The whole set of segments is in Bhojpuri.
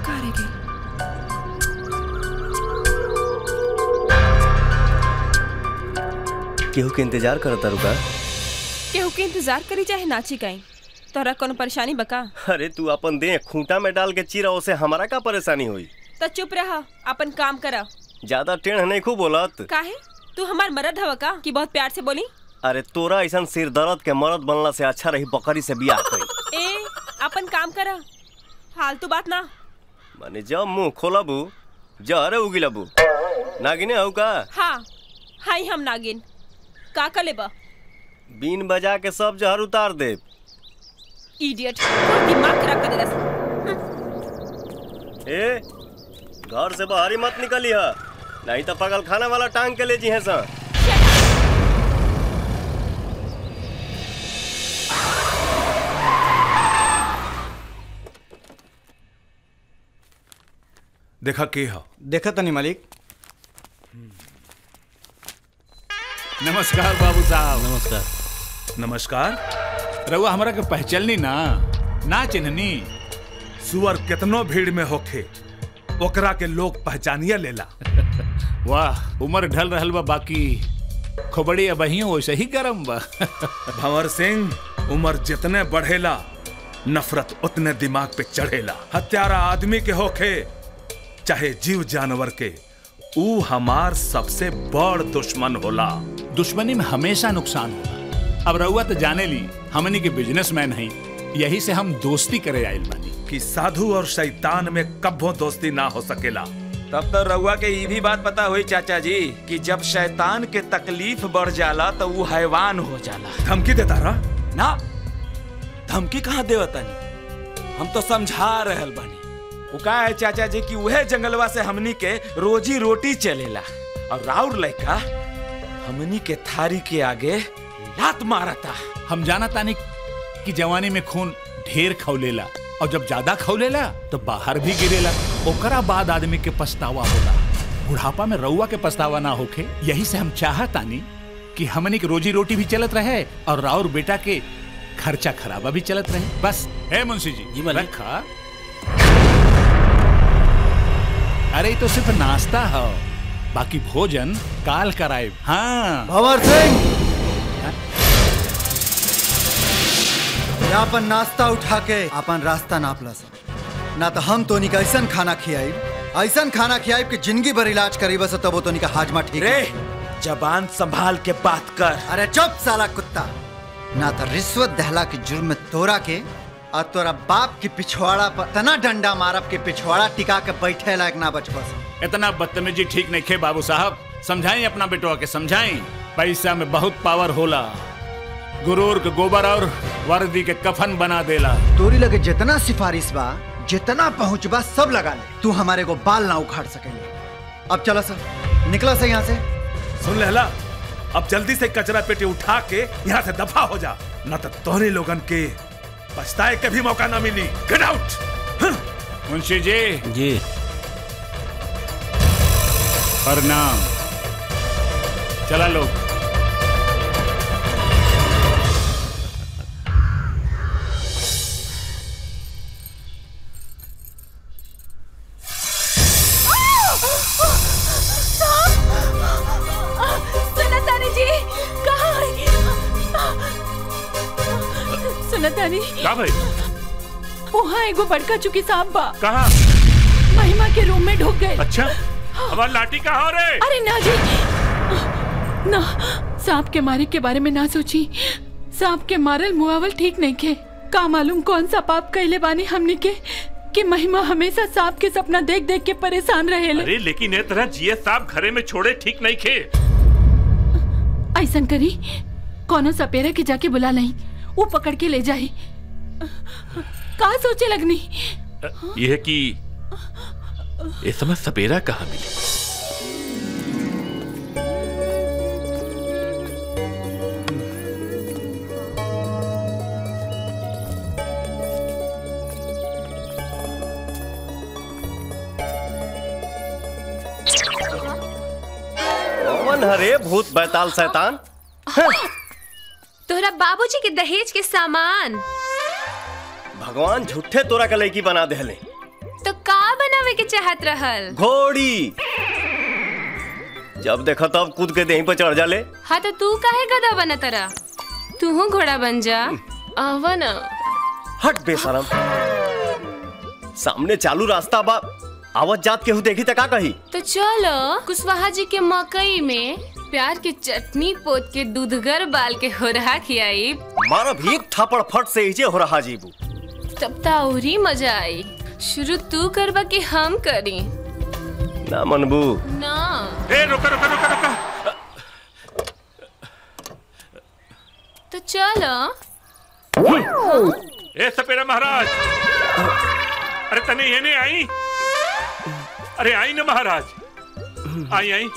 कहाँ रह गई केहू के इंतजार करता रुका केहू के इंतजार करी चाहे नाची गई तोरा कोनो परेशानी बका अरे तू अपन दे खूंटा में डाल के चीरा उसे हमारा का परेशानी हुई तो चुप रहा अपन काम करा ज्यादा टेढ़ नहीं खूब बोलत काहे तू हमार मरद हवा का कि बहुत प्यार से बोली अरे तोरा ऐसा सिर दर्द के मरद बनला से अच्छा रही बकरी से बियाह करी ए अपन काम करा फालतू बात ना माने जब मुंह खोलबू जहरे उगिलबू नागिने हऊ का हाँ हाई हम नागिन का का लेबा बीन बजा के सब जहर उतार दे इडियट दिमाग खराब कर देलस ए घर से बाहर ही मत निकली है नहीं तो पगल खाना वाला टांग के ले जी है सा देखा के हो देखा तनी मालिक नमस्कार बाबू साहब नमस्कार नमस्कार रउआ हमरा के पहचाननी ना ना चिन्हनी सुअर कितनो भीड़ में होखे ओकरा के लोग पहचानिया लेला वाह उम्र ढल रहल बा बाकी खोबड़ी अबहियो वैसे ही गरम बा भंवर सिंह उम्र जितने बढ़ेला नफरत उतने दिमाग पे चढ़ेला हत्यारा आदमी के होखे चाहे जीव जानवर के ऊ हमार सबसे बड़ दुश्मन होला दुश्मनी में हमेशा नुकसान होला अब रउआ तो जाने ली हमनी के बिजनेसमैन हई यही से हम दोस्ती करे आइल बानी कि साधु और शैतान में कब्बो दोस्ती ना हो सकेला तब तो रउआ के ई भी बात पता हुई चाचा जी कि जब शैतान के तकलीफ बढ़ जाला तो वो हैवान हो जाला धमकी देता रहा ना धमकी कहाँ देवतनी हम तो समझा रहल बानी वो का है चाचा जी कि उहे जंगलवा से हमनी के रोजी रोटी चलेला और राउर लड़का हमनी के थारी के आगे लात मारता हम जाना तानी कि जवानी में खून ढेर खौलेला और जब ज्यादा खौलेला तो बाहर भी गिरेला ओकरा बाद आदमी के पछतावा होला बुढ़ापा में रउआ के पछतावा ना होखे यही से हम चाहतानी कि हमनी के रोजी रोटी भी चलत रहे और राउर बेटा के खर्चा खराबा भी चलत रहे बस है मुंशी जी जी मालिक। रखा अरे ये तो सिर्फ नाश्ता है बाकी भोजन काल कराए हाँ भंवर सिंह ये अपन नाश्ता उठा के अपन रास्ता नाप ला ना तो हम तोनी का ऐसा खाना खियाई ऐसा खाना खियाई कि जिंदगी भर इलाज करी बस तब वो तोनी का हाजमा ठीक रे है। जबान संभाल के बात कर अरे चुप साला कुत्ता ना तो रिश्वत दहला के जुर्म में तोरा के और तोरा बाप की पिछवाड़ा पर तना डंडा मारब के पिछवाड़ा टिका के बैठे लायक ना बच बस इतना बदतमीजी ठीक नहीं खे बाबू साहब समझाई अपना बेटवा के समझाई पैसा में बहुत पावर होला गुरूर के गोबर और वर्दी के कफन बना देला तोरी लगे जितना सिफारिश बा जितना पहुंच बा सब लगा ले तू हमारे को बाल ना उखाड़ सकेले अब चलो सर निकला से यहाँ से सुन लेला अब जल्दी से कचरा पेटी उठा के यहाँ से दफा हो जा न तो तोहरे लोगन के पछताए के भी मौका ना मिली गेट आउट मुंशी जी जी प्रणाम चला लोग सुनतानी जी कहाँ है? सुनतानी का भाई वहाँ एगो बड़का चुकी सांप बा कहा महिमा के रूम में ढुक गए अच्छा हमारी लाठी कहाँ रे अरे ना जी ना सांप के मारे के बारे में ना सोची सांप के मारल मुआवल ठीक नहीं खे का मालूम कौन सा पाप कैले बानी हमनी के कि महिमा हमेशा सांप के सपना देख देख के परेशान रहेले अरे लेकिन ए तरह जिए साहब घरे में छोड़े ठीक नहीं खे ऐसन करी कोनो सपेरा के जाके बुला नहीं वो पकड़ के ले जाई का सोचे लगनी यह कि इस समय सपेरा कहाँ मिली कौन हरे भूत बैताल शैतान तोहरा बाबूजी के दहेज के सामान भगवान झूठे तोरा के लड़की बना देले तो का चाहत रहल घोड़ी जब देखा तब कूद के देही पर चढ़ जाले हाँ तो तू काहे गधा बना तरा तू घोड़ा बन जा आवा ना हट बेशरम सामने चालू रास्ता बा आवत जात केहू देखी त का कही तो चलो कुशवाहा जी के मकई में प्यार की चटनी पोत के दूधगर बाल के हो रहा खियाई मारा भी एक थापड़ फट से इजे हो रहा जीबू तब तो और ही मजा आई शुरू तू करबा कि हम करी ना मनबू ना ए रुका रुका रुका रुका तो चलो ए सपेरा महाराज अरे तने ये नहीं आई अरे आई ना महाराज आई आई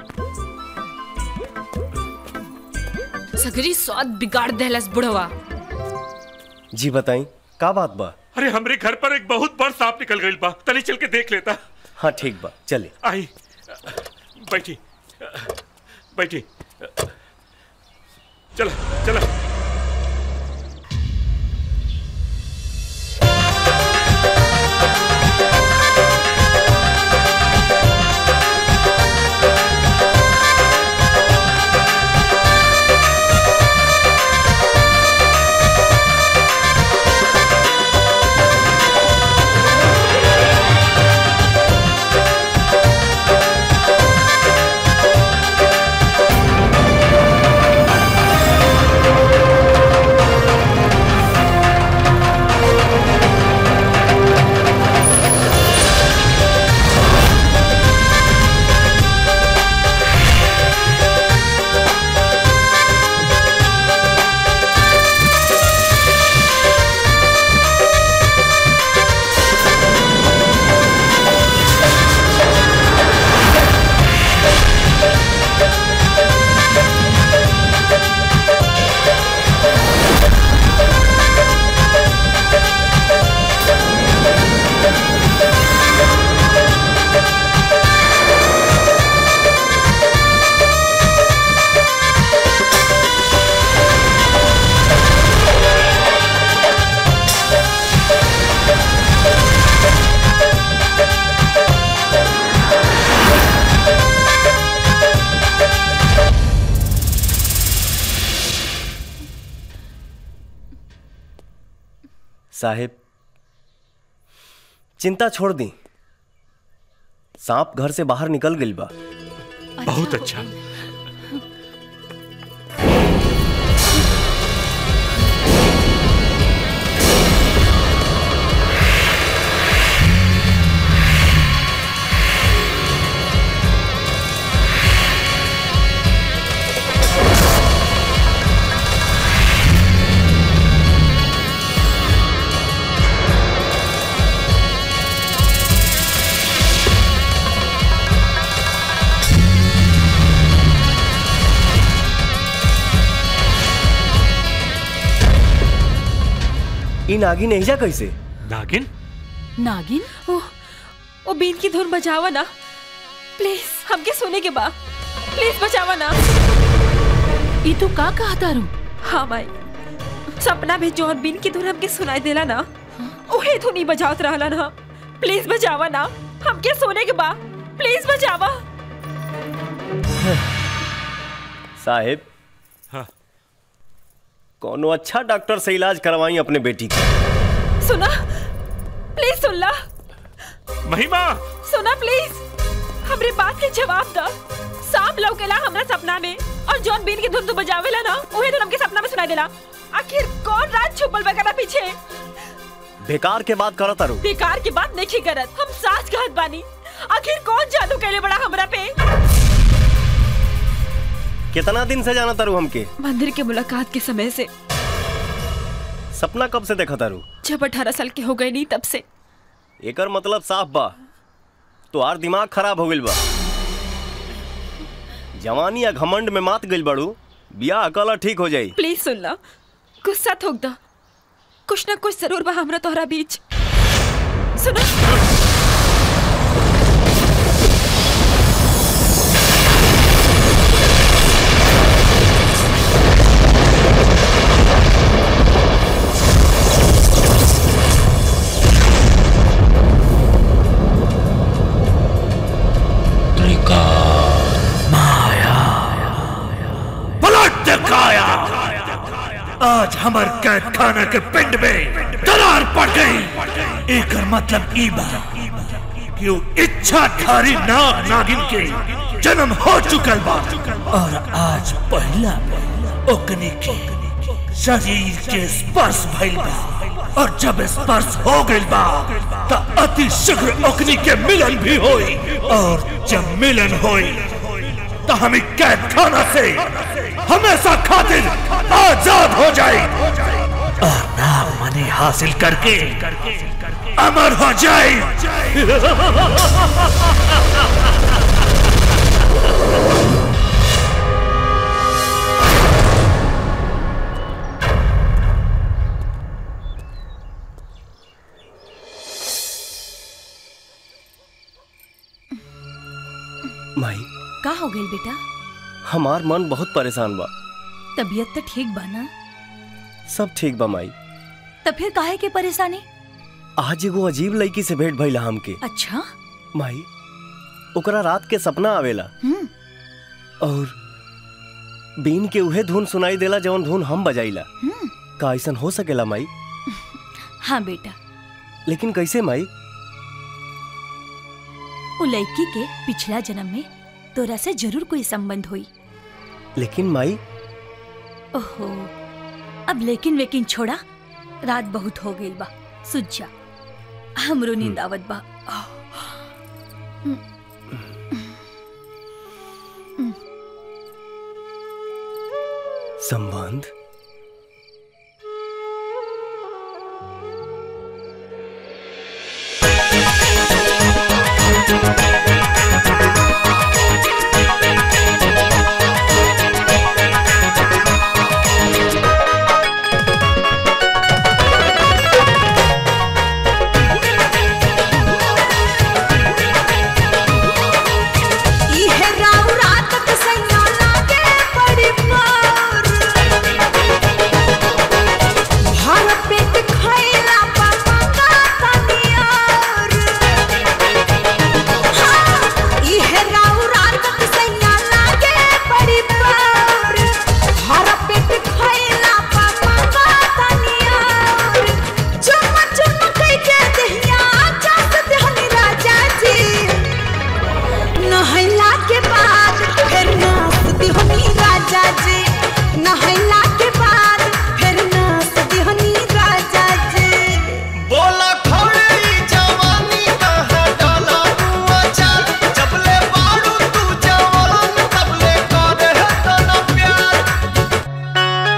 सगरी स्वाद बिगाड़ देहलस बुढ़वा जी बताई का बात बा अरे हमरे घर पर एक बहुत बड़ सांप निकल गई बा तनी चल के देख लेता हाँ ठीक बा चले आई बैठी बैठी चला चला साहेब चिंता छोड़ दी सांप घर से बाहर निकल गई बा बहुत अच्छा इन नागी नहीं जा कैसे नागिन नागिन ओह ओ बीन की धुन बजावा ना प्लीज हमके सोने के बा प्लीज बचावा ना ई तू का कहा तारू हाँ माई सपना में जौन बीन की धुन हमके सुनाई देला ना ओहे धुन ही बजावत रहला ना प्लीज बचावा ना हमके सोने के बा प्लीज बचावा साहेब हाँ। कोनो अच्छा डॉक्टर से इलाज करवाई अपने बेटी का सुना प्लीज सुन ला महिमा सुना प्लीज हमरे बात के जवाब दा सांप लौकेला हमरा सपना में और जॉन बीन की धुन तू बजावेला ना ओहे धुन हमके सपना में सुनाई देला आखिर कौन रात छुपल बकरा पीछे बेकार के बात करत तारू बेकार की बात नहीं करत हम सास कहत बानी आखिर कौन जादू कैले बड़ा हमरा पे कितना दिन से जाना तारू हमके मंदिर के मुलाकात के समय से सपना कब से देखा तारू जब अठारह साल के हो गए नहीं तब से एकर मतलब साफ बा तोहार दिमाग खराब हो गइल बा जवानी या घमंड में मात गइल बाड़ू बियाह कला ठीक हो जाई प्लीज सुन ला गुस्सा थोक दा कुछ ना कुछ जरूर बा हमरा तोहरा बीच सुनो आज हमर कैद खाना के पिंड में दरार पड़ गई एक मतलब ई बा कि वो इच्छाधारी नाग नागिन के जन्म हो चुकल बा और आज पहला ओकनी के शरीर के स्पर्श भइल बा और जब स्पर्श हो गइल बा त अति शीघ्र ओकनी के मिलन भी होई और जब मिलन होई तो हम कैद खाना से हमेशा खातिर आजाद हो जाए और नाम मनी हासिल करके अमर हो जाए माई का हो गई बेटा हमार मन बहुत परेशान बा तबीयत तो ठीक बा ना सब ठीक बा माई तब फिर काहे के परेशानी आज एगो अजीब लड़की से भेंट भइला हमके अच्छा माई ओकरा रात के सपना आवेला हम्म और बीन के उहे धुन सुनाई देला जवन धुन हम बजाइला हम्म का ऐसन हो सकेला माई हाँ बेटा लेकिन कैसे माई वो लड़की के पिछला जन्म में तोरा से जरूर कोई संबंध हुई लेकिन माई ओहो अब लेकिन वेकिन छोड़ा रात बहुत हो गई बा सुझ जा हमरो नींद आवत बा संबंध इहे राव रात के सैया लागे बड़ी मार भर पेट खैला पर मंगा तनियार हाँ, इहे राव रात के सैया लागे बड़ी मार भर पेट खैला पर मंगा तनियार चुम चुम कह के दहिया जात देहनी राजा जी नहैला के बाद फिर नाचती हनी राजा जी नहैला के बाद फिर नाचती हनी राजा जी बोला खौड़ी जवानी कहाँ डाला तू अचार जबले बारू तू जवान तबले करे है तना प्यार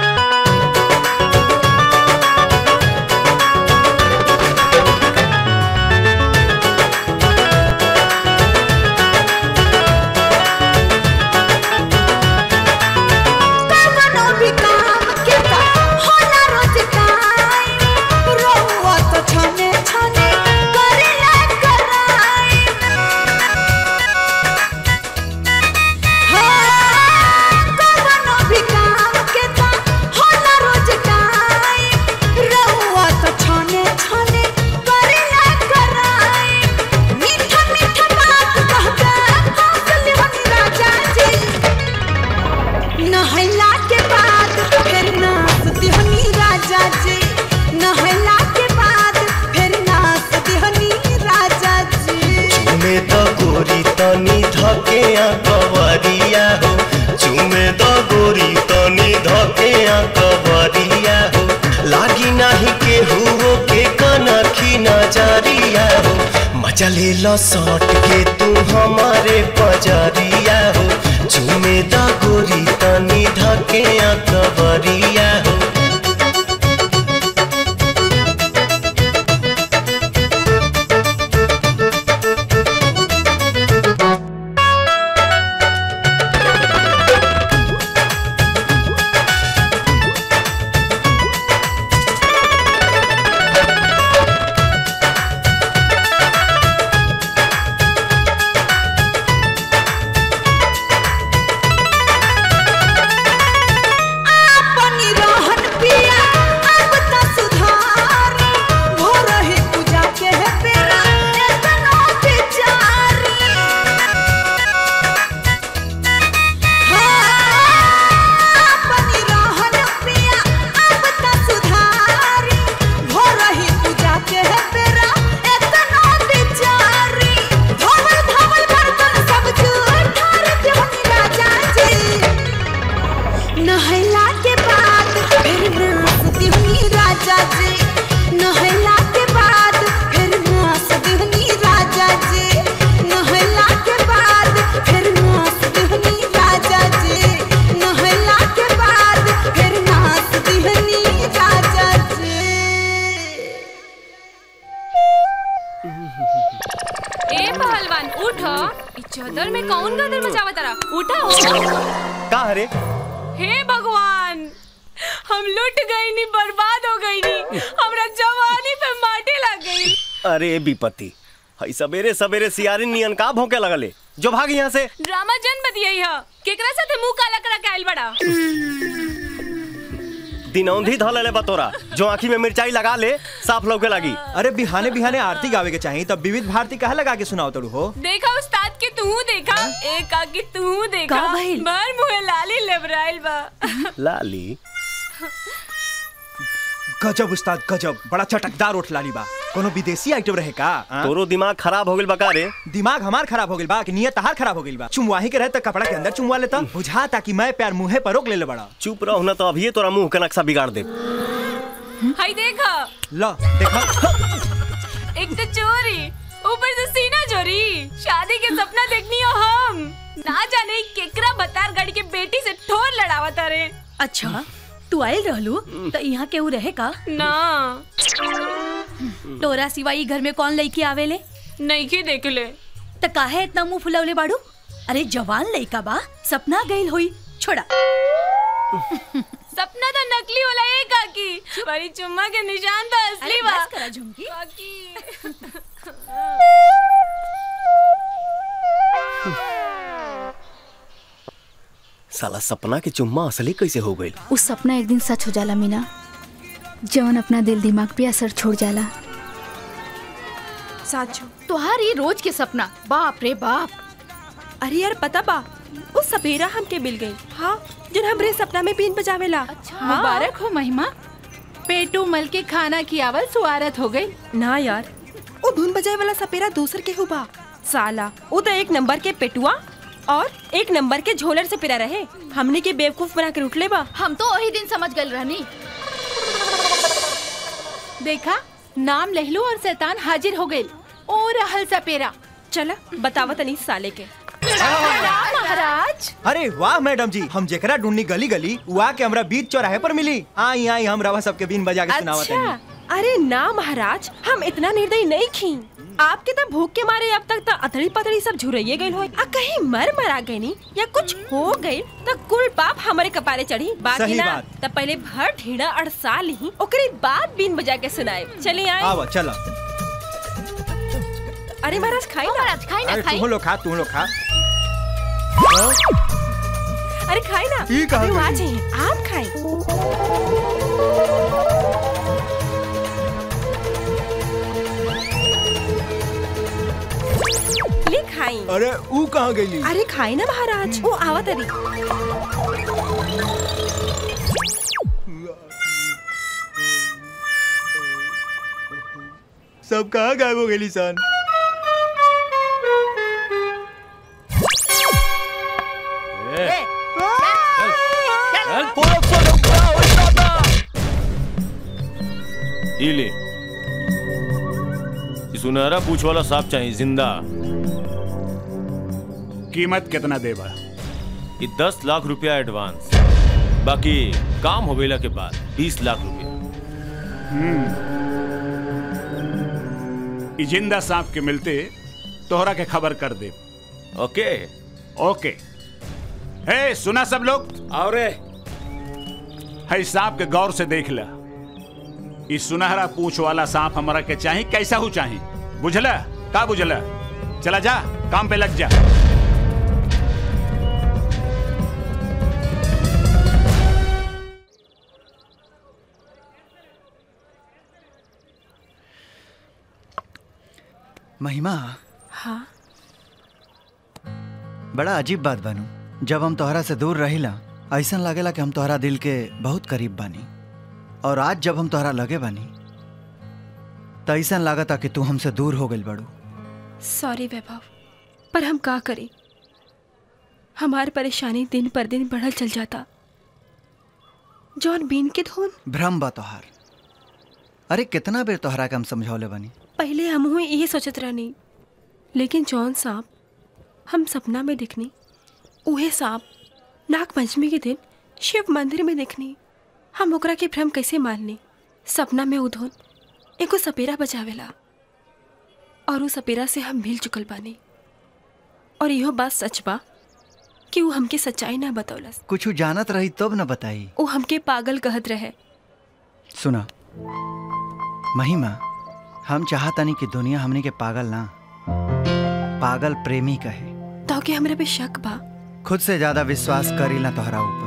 कवनो भी काम के का होला रोज टाइम रहुआ तो छने छने करे ला कराई हाँ, कवनो भी काम के का होला रोज टाइम रहुआ तो छने छने करे ला कराई मीठा मीठा बात कह के हंस लिहनी राजा जी नहला के बाद फिर नाचती हनी राजा जी नहला के बाद फिर नाचती हनी राजा जी चुमे द गोरी तनी धके आ कवरिया हो चुमे द गोरी तनी धके आ कवरिया हो लागी नाही के हुओ के कनखी नजरिया हो मजा ले लो सट के तू हमारे पजरिया हो चुमे द गोरी तनी धके आ कवरिया हो अपनी रो गदर में कौन गदर मचावा तारा उठा हो का हरे हे भगवान हम लुट गई नी बर्बाद हो गई नी हमरा जवानी पे माटी लग गई अरे विपत्ति हई सवेरे सवेरे सियारी नियन का भौंके लगले जो भाग यहाँ से ड्रामा जन्म दिया यह केकरा साथे मुंह काला करा के आइल बड़ा दिनौंधी धल ले बतोरा जो आँखी में मिर्चाई लगा ले साफ लौके लगी अरे बिहाने बिहाने आरती गावे के चाहिए तब विविध भारती कहा लगा के सुनाओ तड़ू हो देखा उस्ताद के तू देखा एक आके तू देखा का भइल? भर मुहे लाली लेबराइल बा लाली गजब उस्ताद गजब बड़ा चटकदार उठ लाली बा कोनो विदेशी आइटम रहे का आ? तोरो दिमाग खराब हो गइल बका रे दिमाग हमार खराब हो गइल बा कि नियत तहार खराब हो गइल बा चुमवाही के रहे त कपड़ा के अंदर चुमवा लेता बुझा ताकि मैं प्यार मुंहे पर रोक ले ले बड़ा चुप रहो ना तो अभी तोरा मुंह के नक्शा बिगाड़ दे हाय देखा ला देखा एक तो चोरी ऊपर से सीना चोरी शादी के सपना देखनी हो हम ना जाने केकरा बतार गाड़ी के बेटी से ठोर लड़ावा तारे अच्छा तू आयल रहलू तो यहाँ केहू रहे का ना तोरा सिवा ई घर में कौन लड़की आवेले नहीं के देख ले त काहे इतना मुंह फुलवले बाड़ू अरे जवान लड़का बा सपना गइल होई छोड़ा सपना तो नकली होला ए काकी बड़ी चुम्मा के निशान तो असली अरे बा बस करा झुमकी काकी साला सपना के चुम्मा असली कैसे हो गइल उस सपना एक दिन सच हो जाला मीना जवन अपना दिल दिमाग पे असर छोड़ जाला साचो तोहार ये रोज के सपना बाप रे बाप अरे यार पता बा वो सपेरा हमके मिल गई हाँ जो हमरे सपना में बीन बजावेला अच्छा मुबारक हो महिमा पेटू मल के खाना की आवाज सुआरत हो गई ना यार वो धुन बजाए वाला सपेरा दूसर के हुआ साला वो तो एक नंबर के पेटुआ और एक नंबर के झोलर से पिरा रहे हमने के बेवकूफ बना कर उठले बा हम तो वही दिन समझ गए रहनी देखा नाम लहलू और शैतान हाजिर हो गए ओ रहल सपेरा चला बतावा तनी साले के महाराज अरे वाह मैडम जी हम जेकरा ढूंढनी गली गली वहाँ के हमरा बीच चौराहे पर मिली आई आई हम रवा सबके बीन बजा के सुनावत अच्छा हनी अरे ना महाराज हम इतना निर्दयी नहीं खी आपके तो भूख के मारे अब तक तो अतड़ी पतड़ी सब झुरैये गई होई आ कहीं मर मरा गई नी या कुछ हो गई तो कुल पाप हमारे कपारे चढ़ी बाकी सही ना बात। तब पहले भर ढीड़ा अड़सा ली ओकरे बाद बीन बजा के सुनाए चलिए आए आवा चला अरे महाराज खाई ना महाराज खाई अरे तू लोग खा तू लोग खा अरे खाई ना ई कहाँ अरे वो आ गई? जाइए आप खाए ले खाई अरे ऊ कहाँ गई अरे खाई ना महाराज वो आवा तरी सब कहाँ गायब हो गई सन ये ले ये सुनहरा पूछ वाला सांप चाहिए जिंदा कीमत कितना देबा ये दस लाख रुपया एडवांस बाकी काम हो गईला के बाद बीस लाख रुपया ई जिंदा सांप के मिलते तोहरा के खबर कर दे ओके ओके हे सुना सब लोग और है सांप के गौर से देख ला ई सुनहरा पूछ वाला सांप हमारा के चाही कैसा हो चाही बुझला का बुझला चला जा काम पे लग जा महिमा हाँ बड़ा अजीब बात बानू जब हम तोहरा से दूर रहिला ऐसा लागेला कि हम तोहरा दिल के बहुत करीब बानी और आज जब हम तोहरा लगे बानी तो ऐसा लागता कि तू हमसे दूर हो गई बड़ू सॉरी वैभव पर हम का करें हमारी परेशानी दिन पर दिन बढ़ल चल जाता जॉन बीन के धुन भ्रम बा तोहार अरे कितना बेर तोहरा के हम समझौले बानी पहले हम हुए यही सोचत रहनी लेकिन जॉन सांप हम सपना में दिखनी उहे सांप नाग पंचमी के दिन शिव मंदिर में देखनी हम ओकरा के भ्रम कैसे माननी सपना में उधोन एगो सपेरा बजावेला और उस सपेरा से हम मिल चुकल बानी और इहो बात सच बा कि वो हमके सच्चाई ना बतौलस कुछ जानत रही तब न बताई वो हमके पागल कहत रहे सुना महिमा हम चाहतानी कि दुनिया हमने के पागल ना पागल प्रेमी कहे तो के हमरा पे शक बा खुद से ज्यादा विश्वास करी ना तोहरा ऊपर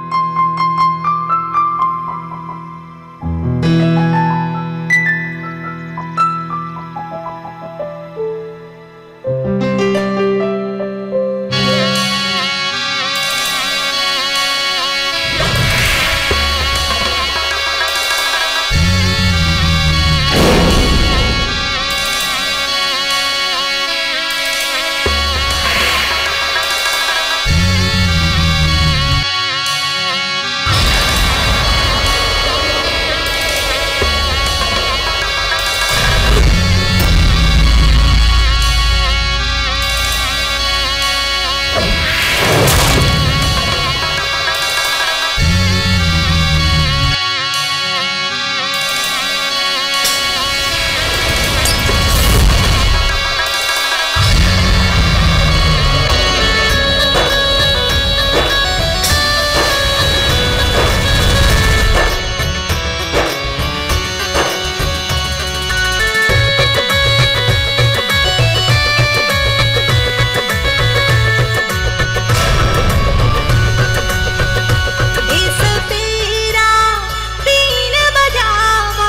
इस पीरा बीन बजावा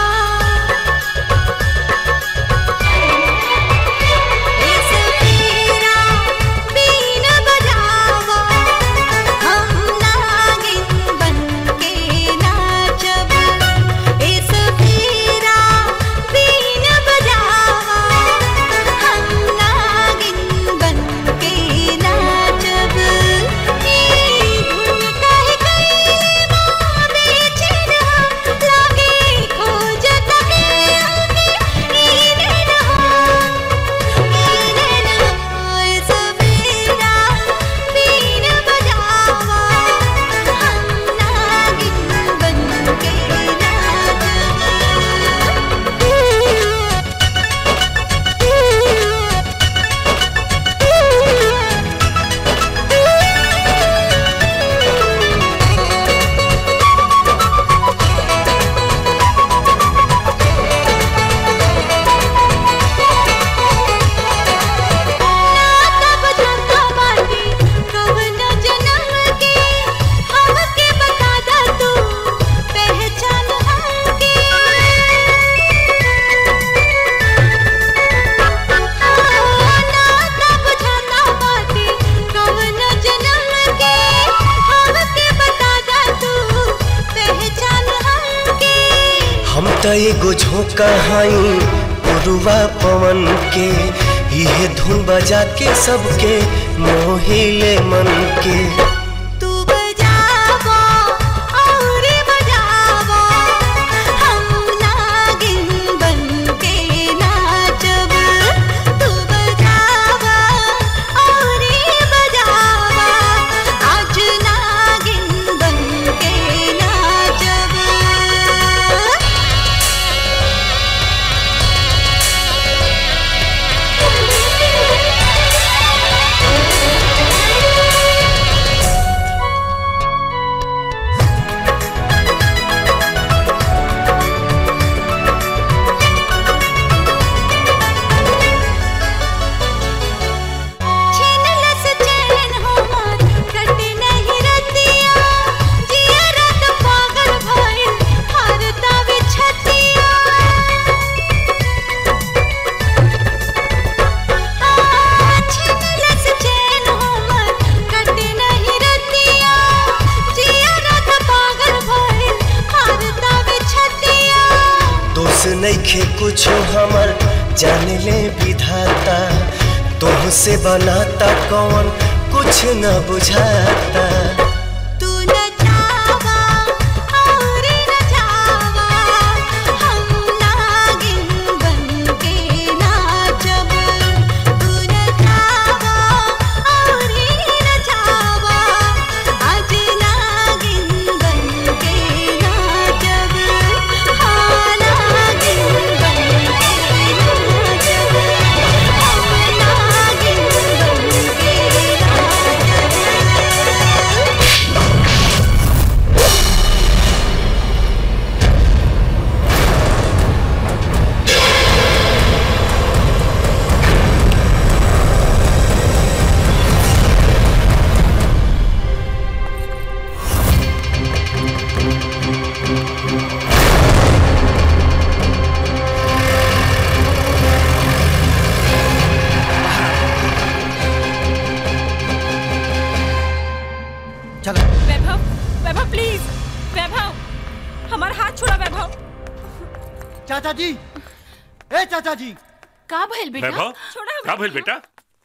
इस पीरा बीन बजावा हम नागिन बनके नाचब इस पीरा बीन बजावा हम नागिन बनके नाचब ई धुन कह गई कवन जन्म के हमके बता दा तू पहचान हमके नाता बुझाता बाटे कवन जन्म के हमके बता दा तू पहचान हमके हम त एगो झोंका हई पुरुआ पवन के इहे धुन बजा के सबके मोहिले मन के तू बजावा और बजावा हम नागिन बनके नाचब तू बजावा और बजावा आज नागिन बनके नाचब छीनलस चैन हमार कटे नहीं रतिया जिया रात पागल भइल हारता बिछतिया छीनलस चैन हमार कटे नहीं रतिया जिया रात पागल भइल हारता बिछतिया दोष नइखे कुछ हमर जान ले विधाता तोह से बनाता कौन कुछ न बुझाता तू न जावा और न जावा हम नागिन बनके नाचब तू न जावा और न जावा आज नागिन बनके नाचब हाँ नागिन बनके नाचब हम नागिन बनके छोड़ा वैभव चाचा जी ए चाचा जी का भइल बेटा वैभव का भइल बेटा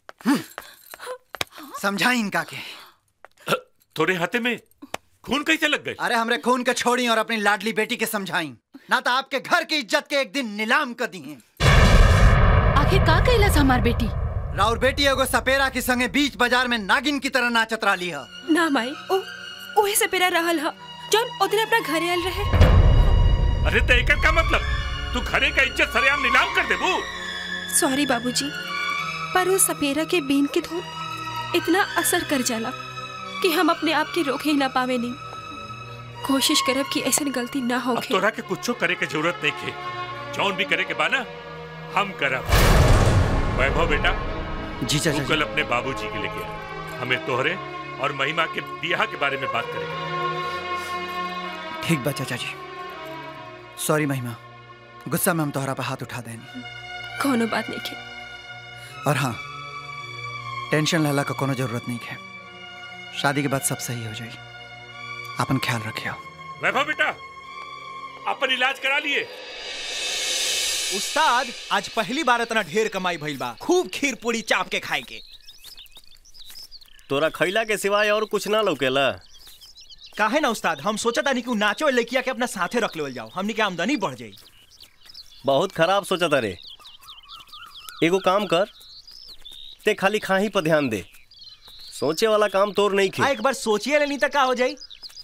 समझाई इनका के तोरे हाथे में खून कैसे लग गए अरे हमरे खून के छोड़ी और अपनी लाडली बेटी के समझाई ना तो आपके घर की इज्जत के एक दिन नीलाम कर दी है आखिर का कैलस हमार बेटी राउर बेटी एगो सपेरा के संगे बीच बाजार में नागिन की तरह नाचत रही है ना माई ओ ओहे से पेरा रहल ह जौन ओदिन अपना घरे आयल रहे अरे तो एकर का मतलब तू घरे का इज्जत सरेआम नीलाम कर देबू सॉरी बाबूजी पर उस सपेरा के बीन के धुन इतना असर कर जाला कि हम अपने आप के रोक ही ना पावे नहीं कोशिश करब कि ऐसी गलती ना हो अब तोरा के कुछो करे के जरूरत नहीं खे जौन भी करे के बाना हम करब वैभव बेटा जी चाचा तू कल अपने बाबूजी के लेके आ हमें तोहरे और महिमा के बियाह के बारे में बात करेंगे ठीक बा चाचा जी सॉरी महिमा गुस्सा में हम तोहरा पे हाथ उठा देनी कोनो बात नहीं के और हाँ टेंशन लेला का कोनो जरूरत नहीं है शादी के बाद सब सही हो जाई अपन ख्याल रखियो वैभव बेटा अपन इलाज करा लिए उस्ताद आज पहली बार इतना ढेर कमाई भइल बा खूब खीर पूरी चाप के खाए के तोरा खैला के सिवाय और कुछ ना लौकेला काहे ना उस्ताद हम सोचा था कि उ नाचो लड़किया के अपना साथे रख लेवल जाओ हमनी के आमदनी बढ़ जाई बहुत खराब सोचा तारे एगो काम कर ते खाली खाही पर ध्यान दे सोचे वाला काम तोर नहीं आ खे एक बार सोचिए लेनी तक का हो जाई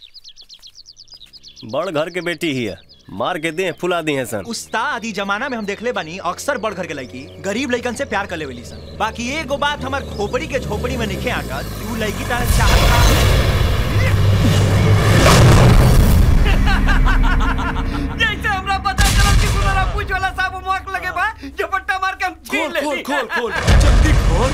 बड़ घर के बेटी ही है मार के दे फुला दी है सन उस्ताद ई जमाना में हम देखले बानी अक्सर बड़ घर के लड़की गरीब लड़कन से प्यार कर लेवली सन बाकी एगो बात हमार खोपड़ी के झोपड़ी में निखे आकर कि उ लड़की तारा चाहत जैसे हमरा पता चला कि गुलारा पूछ वाला साहब मुआक लगे बा झपट्टा मार के हम छीन ले खोल खोल खोल जल्दी खोल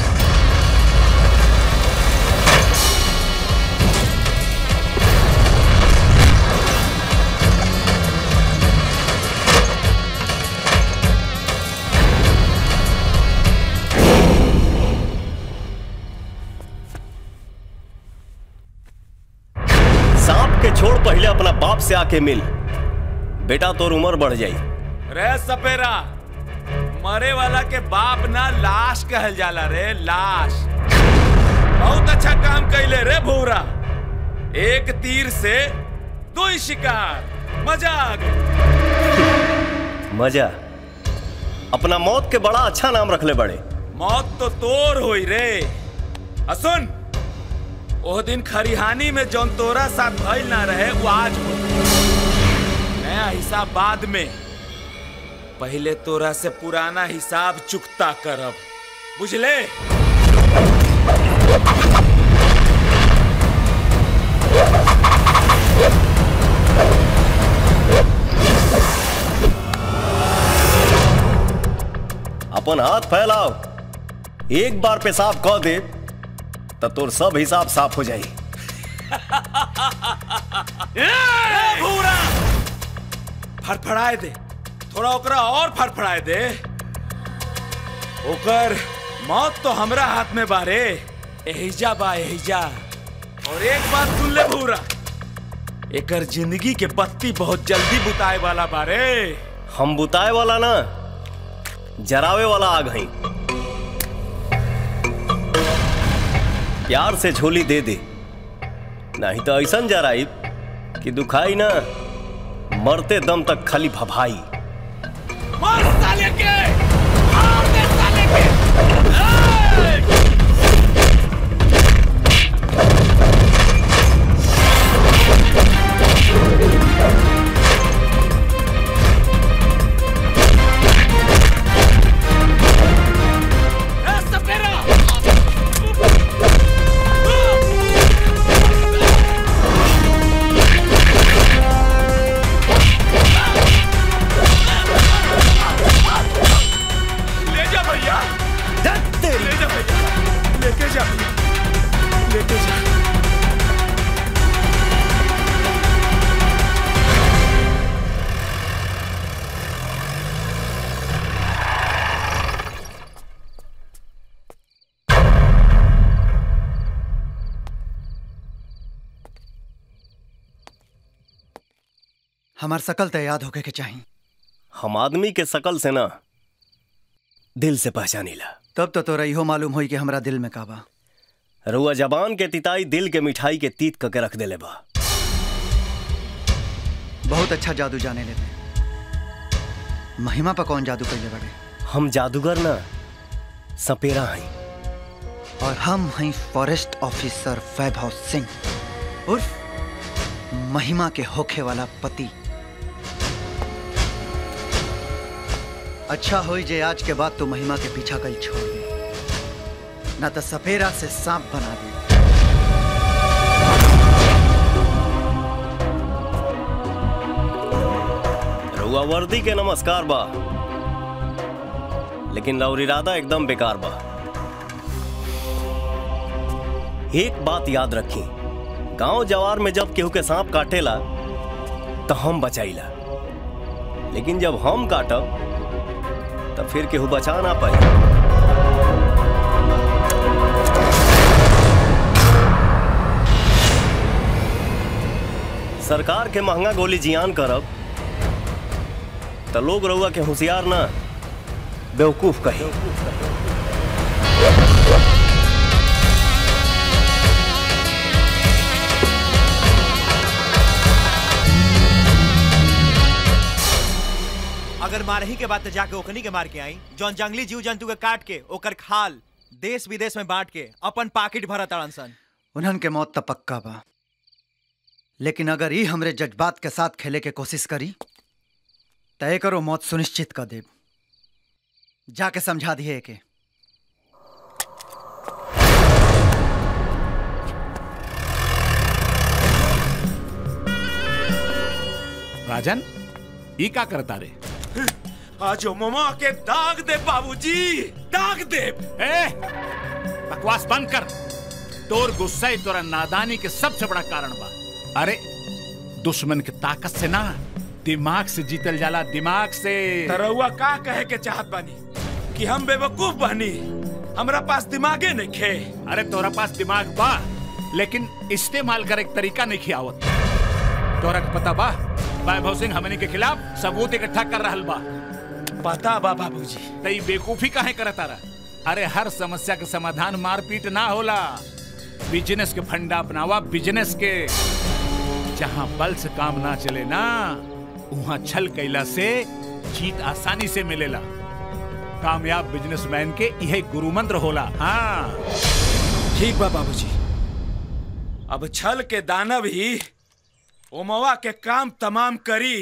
सांप के छोड़ पहले अपना बाप से आके मिल बेटा तोर उम्र बढ़ जाई रे सपेरा मरे वाला के बाप ना लाश कहल जाला रे लाश बहुत अच्छा काम कैले रे भूरा एक तीर से दो ही शिकार मजा आ गई मजा अपना मौत के बड़ा अच्छा नाम रखले बड़े मौत तो तोर होई रे आ सुन ओह दिन खरिहानी में जौन तोरा साथ भइल ना रहे वो आज हो नया हिसाब बाद में पहले तोरा से पुराना हिसाब चुकता करब बुझले अपन हाथ फैलाओ एक बार पेशाब कह दे तो तोर सब हिसाब साफ हो जाई ए, भूरा फड़फड़ाए दे थोड़ा ओकरा और फड़फड़ाए दे ओकर मौत तो हमरा हाथ में बारे एहिजा बा एहिजा और एक बात सुन ले भूरा एकर जिंदगी के बत्ती बहुत जल्दी बुताए वाला बारे हम बुताए वाला ना जरावे वाला आग हई प्यार से झोली दे दे नहीं तो ऐसा जराई कि दुखाई ना मरते दम तक खाली भभाई मार साले के मार दे साले के ए सपेरा ले जा भैया हमार सकल तो याद होके के चाहिए हम आदमी के शकल से ना दिल से पहचानीला तब तो तोरा इहो मालूम होई कि हमरा दिल में का बा रुआ जबान के तिताई दिल के मिठाई के तीत करके रख देले बा बहुत अच्छा जादू जाने लेते महिमा पर कौन जादू कैले बड़े हम जादूगर ना सपेरा हैं और हम हैं फॉरेस्ट ऑफिसर वैभव सिंह उर्फ महिमा के होखे वाला पति अच्छा होई जे आज के बाद तू महिमा के पीछा कल छोड़ दे ना तो सपेरा से सांप बना दे रुआ वर्दी के नमस्कार बा लेकिन लौर इरादा एकदम बेकार बा एक बात याद रखी गांव जवार में जब केहू के सांप काटेला तो हम बचाईला लेकिन जब हम काटब तब फिर केहू बचा ना पाई सरकार के महंगा गोली जियान करब तो लोग रउआ के होशियार ना बेवकूफ कही अगर मारही के बाद तो जाके ओकनी के मार के आई जौन जंगली जीव जंतु के काट के ओकर खाल देश विदेश में बांट के अपन पाकिट भरत ताड़न सन उन्हन के मौत तो पक्का बा लेकिन अगर ई हमरे जज्बात के साथ खेले के कोशिश करी तय करो मौत सुनिश्चित कर देब जाके समझा दिए के राजन ई का करता रे आज ममा के दाग दे बाबूजी दाग दे ए बकवास बंद कर तोर गुस्सा ही तोरा नादानी के सबसे बड़ा कारण बा अरे दुश्मन के ताकत से ना दिमाग से जीतल जाला दिमाग से तरौआ का कहे के चाहत बानी कि हम बेवकूफ बानी हमरा पास दिमागे नहीं खे अरे तोरा पास दिमाग बा लेकिन इस्तेमाल करे के तरीका नहीं खियावत तोरा के पता बा वैभव सिंह हमनी के खिलाफ सबूत इकट्ठा कर रहल बा पता बा बाबूजी तई बेकूफी काहे करत तारा अरे हर समस्या के समाधान मारपीट ना होला बिजनेस के फंडा अपनावा बिजनेस के जहाँ बल से काम ना चले ना वहाँ छल कैला से जीत आसानी से मिलेला कामयाब बिजनेसमैन के यह गुरु मंत्र होला हाँ ठीक बा बाबूजी अब छल के दानव ही ओमवा के काम तमाम करी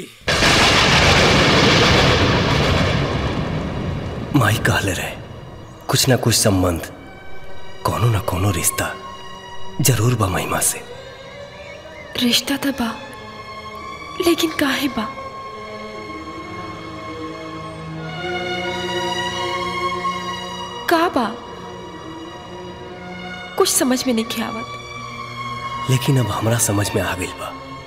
माई कहले रहे कुछ ना कुछ संबंध कोनो ना कोनो रिश्ता जरूर बा महिमा से रिश्ता तो बा लेकिन काहे बा का बा कुछ समझ में नहीं आवत लेकिन अब हमरा समझ में आ गई बा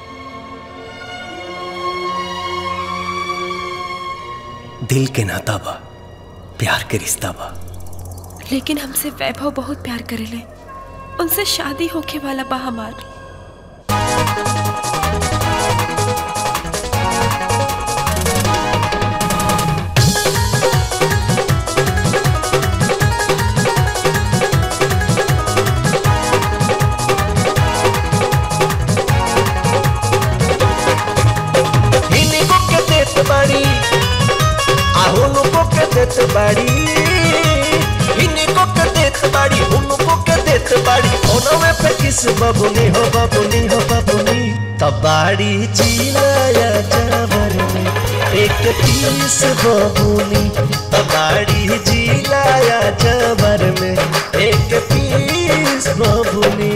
दिल के नाता बा प्यार के रिश्ता बा लेकिन हमसे वैभव बहुत प्यार करेले उनसे शादी होके वाला बा हमार हिनिको के देत बाड़ी आहुनुको के देत बाड़ी हिनिको के देत बाड़ी हुनुको के देत बाड़ी ओनवे पे किस बबुनी हो बबुनी हो बबुनी तबाड़ी चिलाया जावर में एक पीस बबुनी तबाड़ी जिलाया जावर में एक पीस बबुनी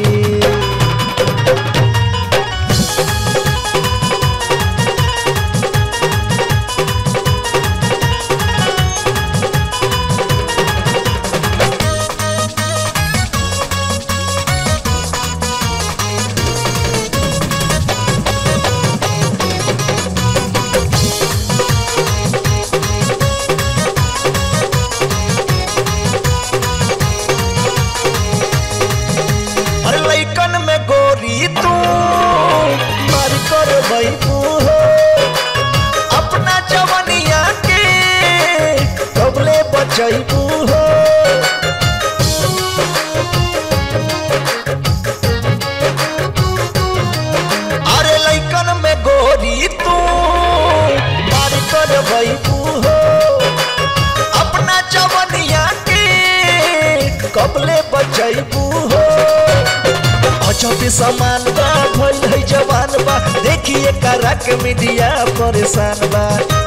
भईबू हो अपना जवनिया के कबले बचैबू हो अजब समान बा भइल है जवान बा देखिए करा के मीडिया परेशान बा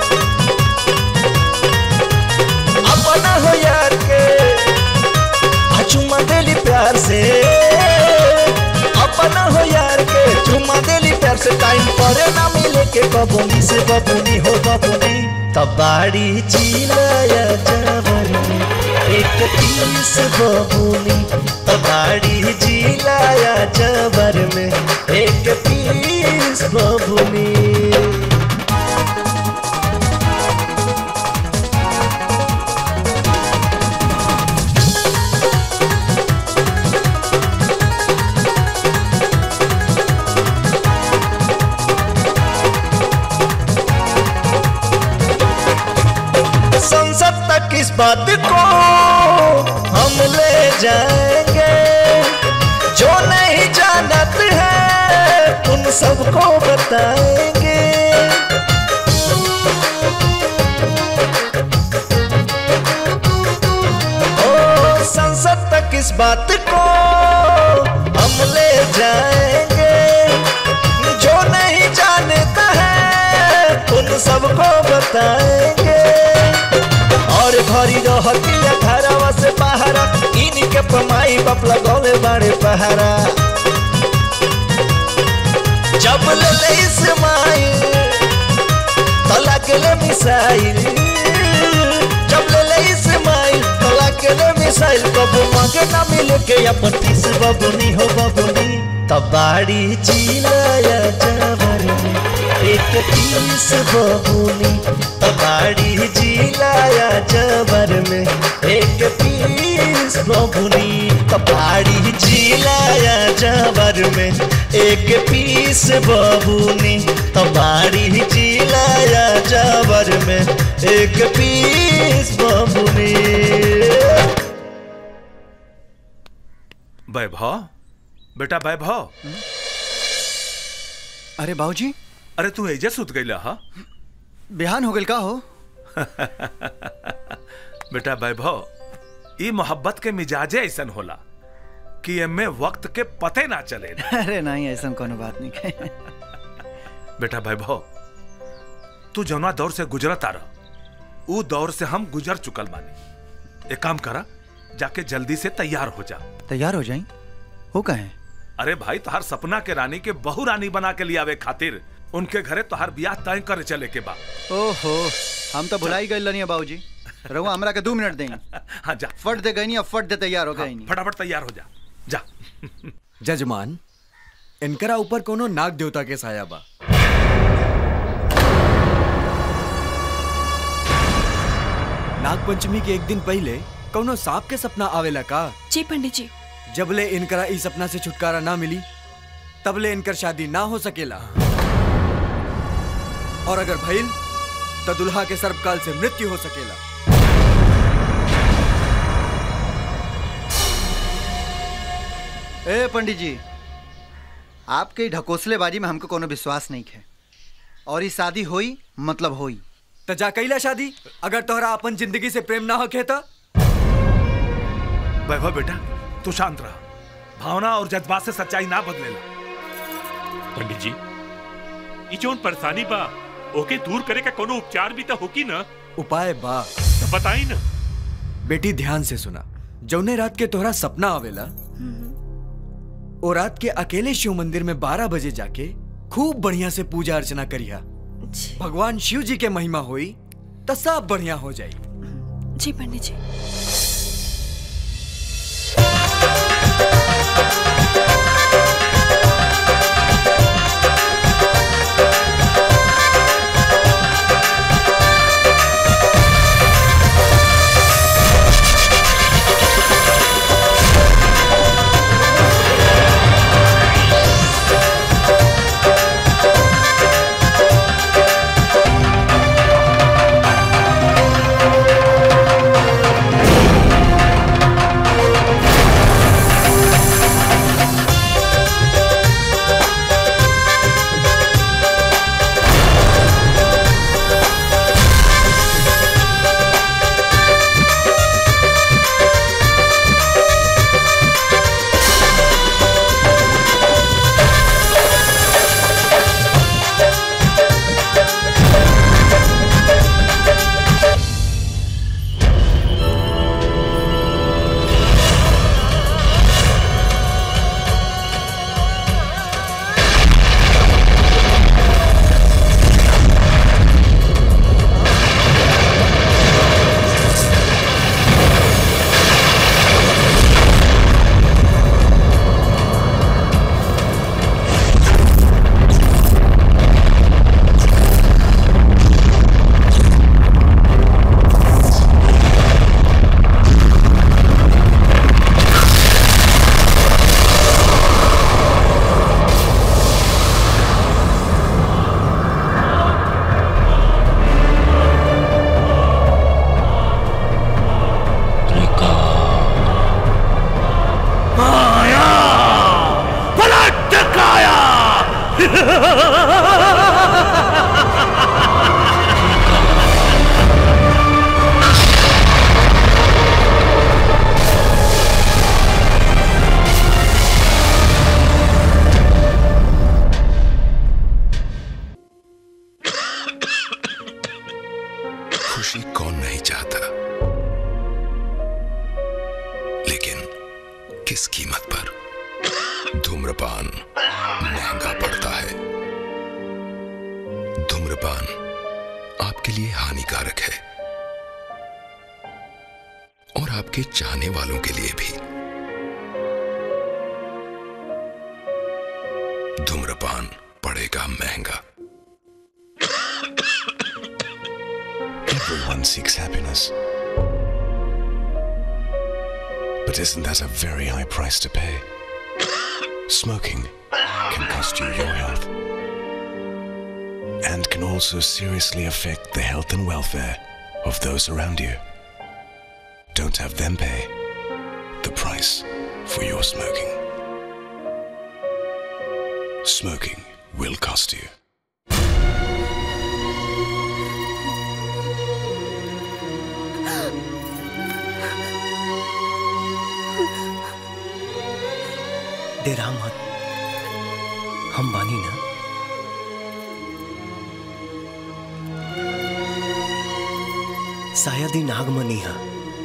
अपना हो यार के आ चुम्मा देली प्यार से अपना हो यार के चुम्मा देली प्यार से टाइम पर ना मिले के बबुनी से बबुनी हो बबुनी तबाड़ी जिलाया जबर में एक तीस बबुनी तबाड़ी जिलाया जबर में एक पीस बबुनी संसद तक इस बात को हम ले जाएंगे जो नहीं जानत है उन सबको बताएंगे ओ संसद तक इस बात को हम ले जाएंगे जो नहीं जानता है उन सबको बताएंगे और घरी रहतिया घरवा से पहारा इनके पमाई बाप लगौले बाड़े पहारा जब ले ले इस्माइल तो लगले मिसाइल जब ले ले इस्माइल तो लगले मिसाइल कबू मांगे ना मिले के अपन तीस बबुनी हो बबुनी तबाड़ी जिलाया जबर में एक तीस बबुनी तबाड़ी जिलाया जबर में एक पीस बबुनी तबाड़ी जिलाया जबर में एक पीस बबुनी तबाड़ी जिलाया जबर में एक पीस बबुनी वैभव बेटा वैभव अरे बाबूजी अरे तू एजे सुत गईला हा बिहान हो गइल का हो बेटा वैभव ई मोहब्बत के मिजाजे ऐसन होला कि एमे वक्त के पते ना चले अरे नहीं ऐसा कोनो बात नहीं है बेटा वैभव तू जौना दौर से गुजरत आ रहा ऊ दौर से हम गुजर चुकल बानी एक काम करा जाके जल्दी से तैयार हो जा तैयार हो जाई हो कहे अरे भाई तुहार सपना के रानी के बहु रानी बना के लियावे खातिर उनके घरे तुहार ब्याह तय करे चले के बा ओहो हम तो भुलाई गए लनिया बाबूजी रहुआ हमरा के दो मिनट देंगे हाँ जा फट दे गई अब फट दे तैयार हो गई फटाफट तैयार हो जा जा जजमान इनकरा ऊपर कोनो नाग देवता के साया बा नाग पंचमी के एक दिन पहले कोनो सांप के सपना आवेला का जी पंडित जी जबले इनकरा ई सपना से छुटकारा ना मिली तबले इनकर शादी ना हो सकेला और अगर भइल तो दुल्हा के सर्वकाल से मृत्यु हो सकेला ए पंडित जी आपके ढकोसलेबाजी में हमको कोनो विश्वास नहीं है और ये शादी होई मतलब होई तो जा कैला शादी अगर तोहरा अपन जिंदगी से प्रेम ना होके तो वैभव बेटा तू शांत रहा भावना और जज्बात से सच्चाई ना बदलेला पंडित जी ई जोन परेशानी बा ओके दूर करे का कोनो उपचार भी तो होकी ना उपाय बा तो बताई ना बेटी ध्यान से सुना जौने रात के तोहरा सपना आवेला ओ रात के अकेले शिव मंदिर में बारह बजे जाके खूब बढ़िया से पूजा अर्चना करिया भगवान शिव जी के महिमा होई तो सब बढ़िया हो जाई जी पंडित जी Thank खुशी कौन नहीं चाहता लेकिन किस कीमत पर धूम्रपान महंगा पड़ता है धूम्रपान आपके लिए हानिकारक है और आपके चाहने वालों के लिए भी धूम्रपान पड़ेगा महंगा Everyone seeks happiness. But isn't that a very high price to pay? Smoking can cost you your health. And can also seriously affect the health and welfare of those around you. Don't have them pay the price for your smoking. Smoking will cost you. डेरा मत हम बानी ना शायद ही नागमनी है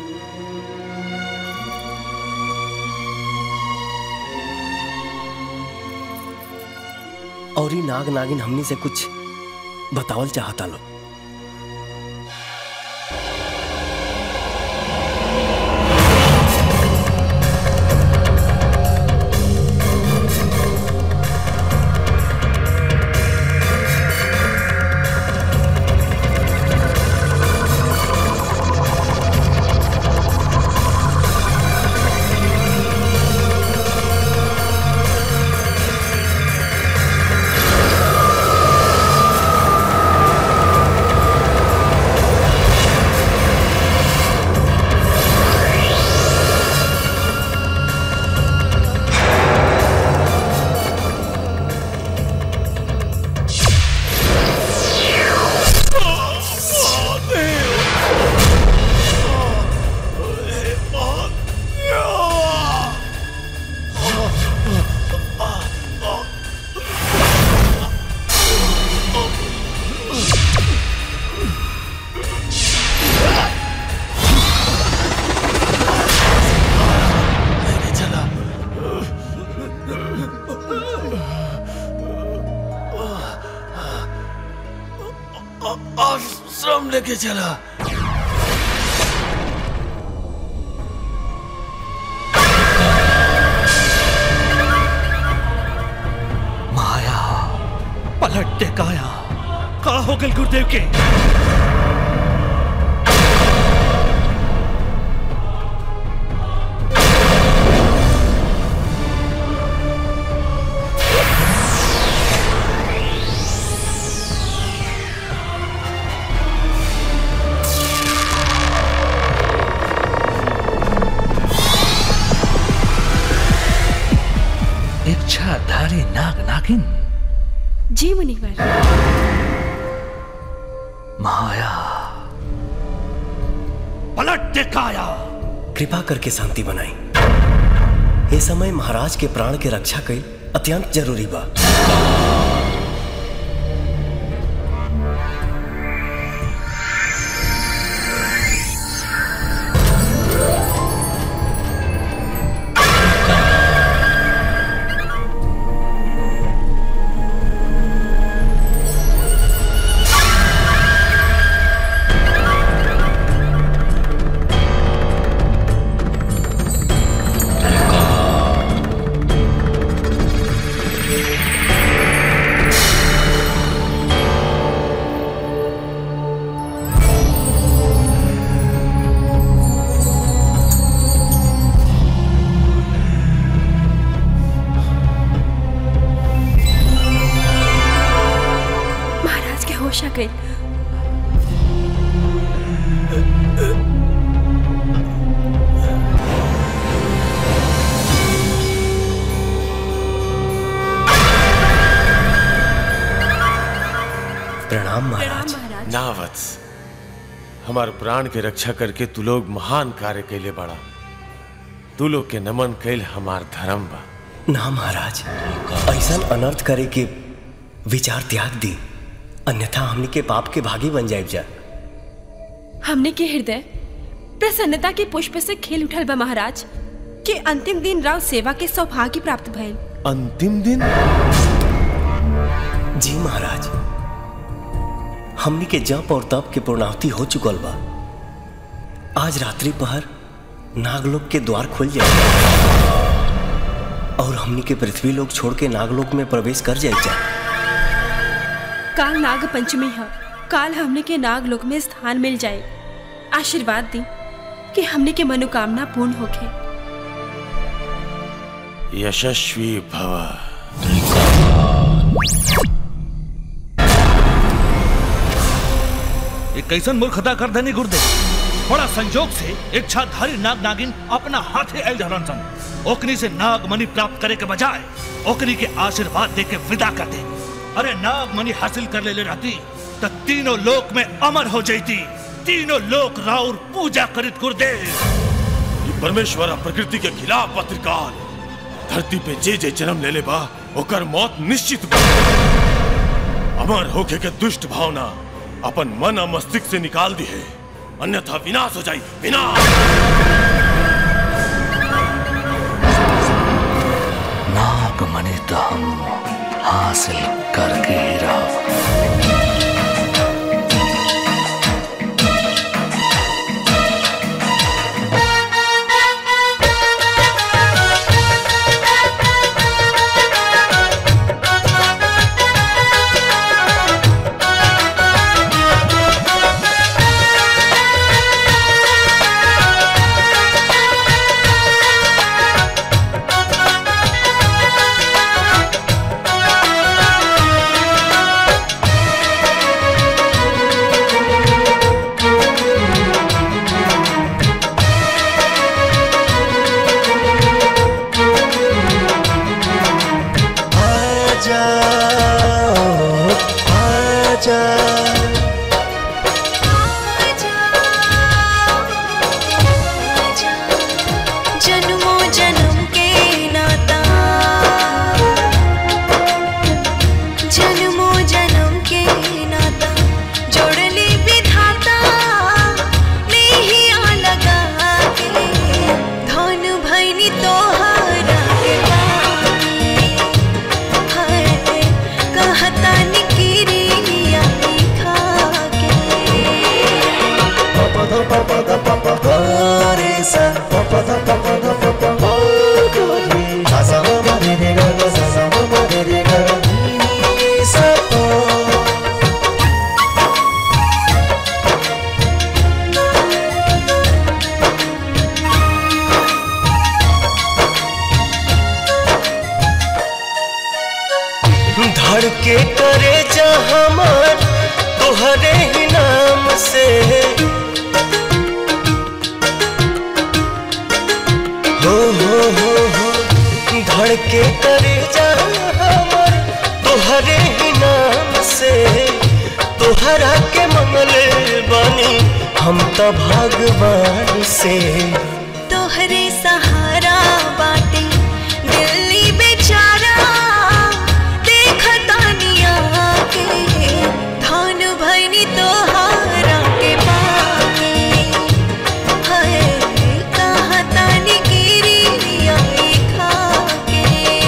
और ही नाग नागिन हमनी से कुछ बतावल चाहता लो आश्रम लेके चला माया पलट टेकाया का हो गल गुरुदेव के इच्छाधारी नाग नागिन जी मुनिवर माया पलट टेकाया कृपा करके शांति बनाई ये समय महाराज के प्राण के रक्षा कई अत्यंत जरूरी बा महाराज के होश आ गई प्रणाम महाराज ना वत्स हमार प्राण के रक्षा करके तू लोग महान कार्य कैले बड़ा तू लोग के नमन कैल हमार धर्म बा ना महाराज ऐसा अनर्थ करे के विचार त्याग दी अन्यथा हमनी के पाप के भागी बन जाए जा हमने के हृदय प्रसन्नता के पुष्प से खेल उठल बा महाराज के अंतिम दिन राव सेवा के सौभाग्य प्राप्त भइल अंतिम दिन जी महाराज हमनी के जप और तप के पूर्णाहुति हो चुकल बा आज रात्रि पहर नागलोक के द्वार खुल जाए और हमनी के पृथ्वी लोक छोड़ के नागलोक में प्रवेश कर जाए जा काल नाग पंचमी है काल हमने के नाग लोक में स्थान मिल जाए आशीर्वाद दी कि हमने के मनोकामना पूर्ण होके यशस्वी भव ये कैसन मूर्खता कर देनी गुर्दे बड़ा संजोग से इच्छाधारी नाग नागिन अपना हाथे आयल रहलन सन ओकनी से नाग मणि प्राप्त करे के बजाय ओकनी के आशीर्वाद दे के विदा कर दे अरे नाग मणि हासिल कर ले, ले रहती तो तीनों लोक में अमर हो जाती तीनों लोक राउर पूजा करित गुरुदेव ये परमेश्वर और प्रकृति के खिलाफ पत्रिकाल धरती पे जे जे जन्म ले ले बा ओकर मौत निश्चित बा अमर होके के दुष्ट भावना अपन मन और मस्तिष्क से निकाल दी है अन्यथा विनाश हो जाई विनाश नाग मणि तो हम हासिल करके ही रहा आजा आजा जन्मों जन्म के नाता जन्मों जन्म के नाता जोड़ली विधाता नहीं लगा के धन भैनी तोहरा के पानी हाय कहता निकिरिया खा के पप ध पप ध पप ध रे सा पप ध पप ध पप हो गोरी सा सा म रे रे ग ग सा सा म रे रे ग नी सा प धड़के करे जा हमार तोहरे ही नाम से हो हो हो हो धड़के करे जा हमार तोहरे ही नाम से तोहरा के मंगले बानी हम तो भगवान से तोहरे सहारा बाटे दिल्ली बेचारा देखता निया के धन भैनी तोहारा के पाके हाय कहता निकिरिया खा के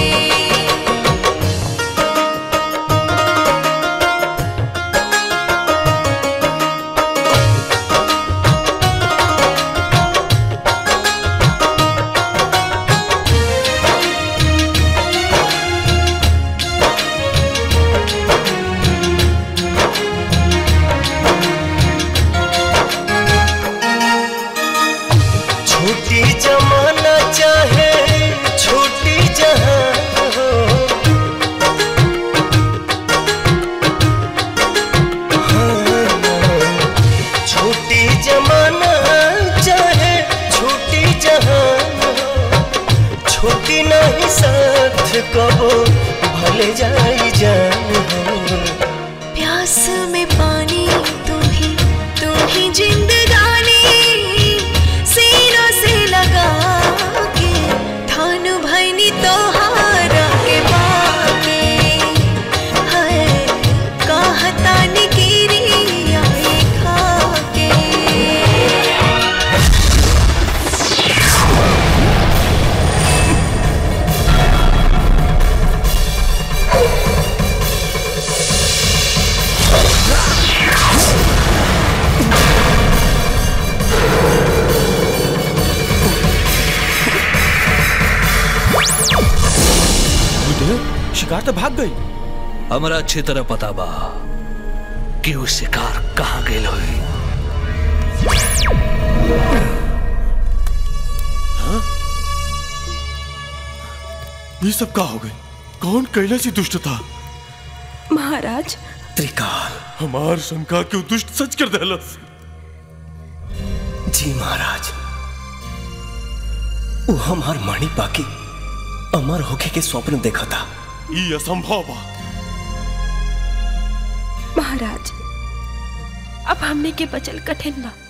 छूटी जमाना चाहे छूटी जहां हो हाँ, छूटी जमाना चाहे छूटी जहां हो छूटी नहीं साथ कबो भले जाई जान हो प्यास में पानी तू ही तू ही जिंदगानी सीनों से लगा के धन भैनी तोहारा के बाके हाय कहता निकिरिया खा के शिकार तो भाग गई हमरा अच्छी तरह पता बा कि वो शिकार कहाँ गेल हुई ये सब का हो गई कौन कैले सी दुष्ट था महाराज त्रिकाल हमार शंका क्यों दुष्ट सच कर देलस जी महाराज वो हमार मणि पाकी अमर होके के स्वप्न देखा था ये असंभव बा महाराज अब हमने के बचल कठिन बा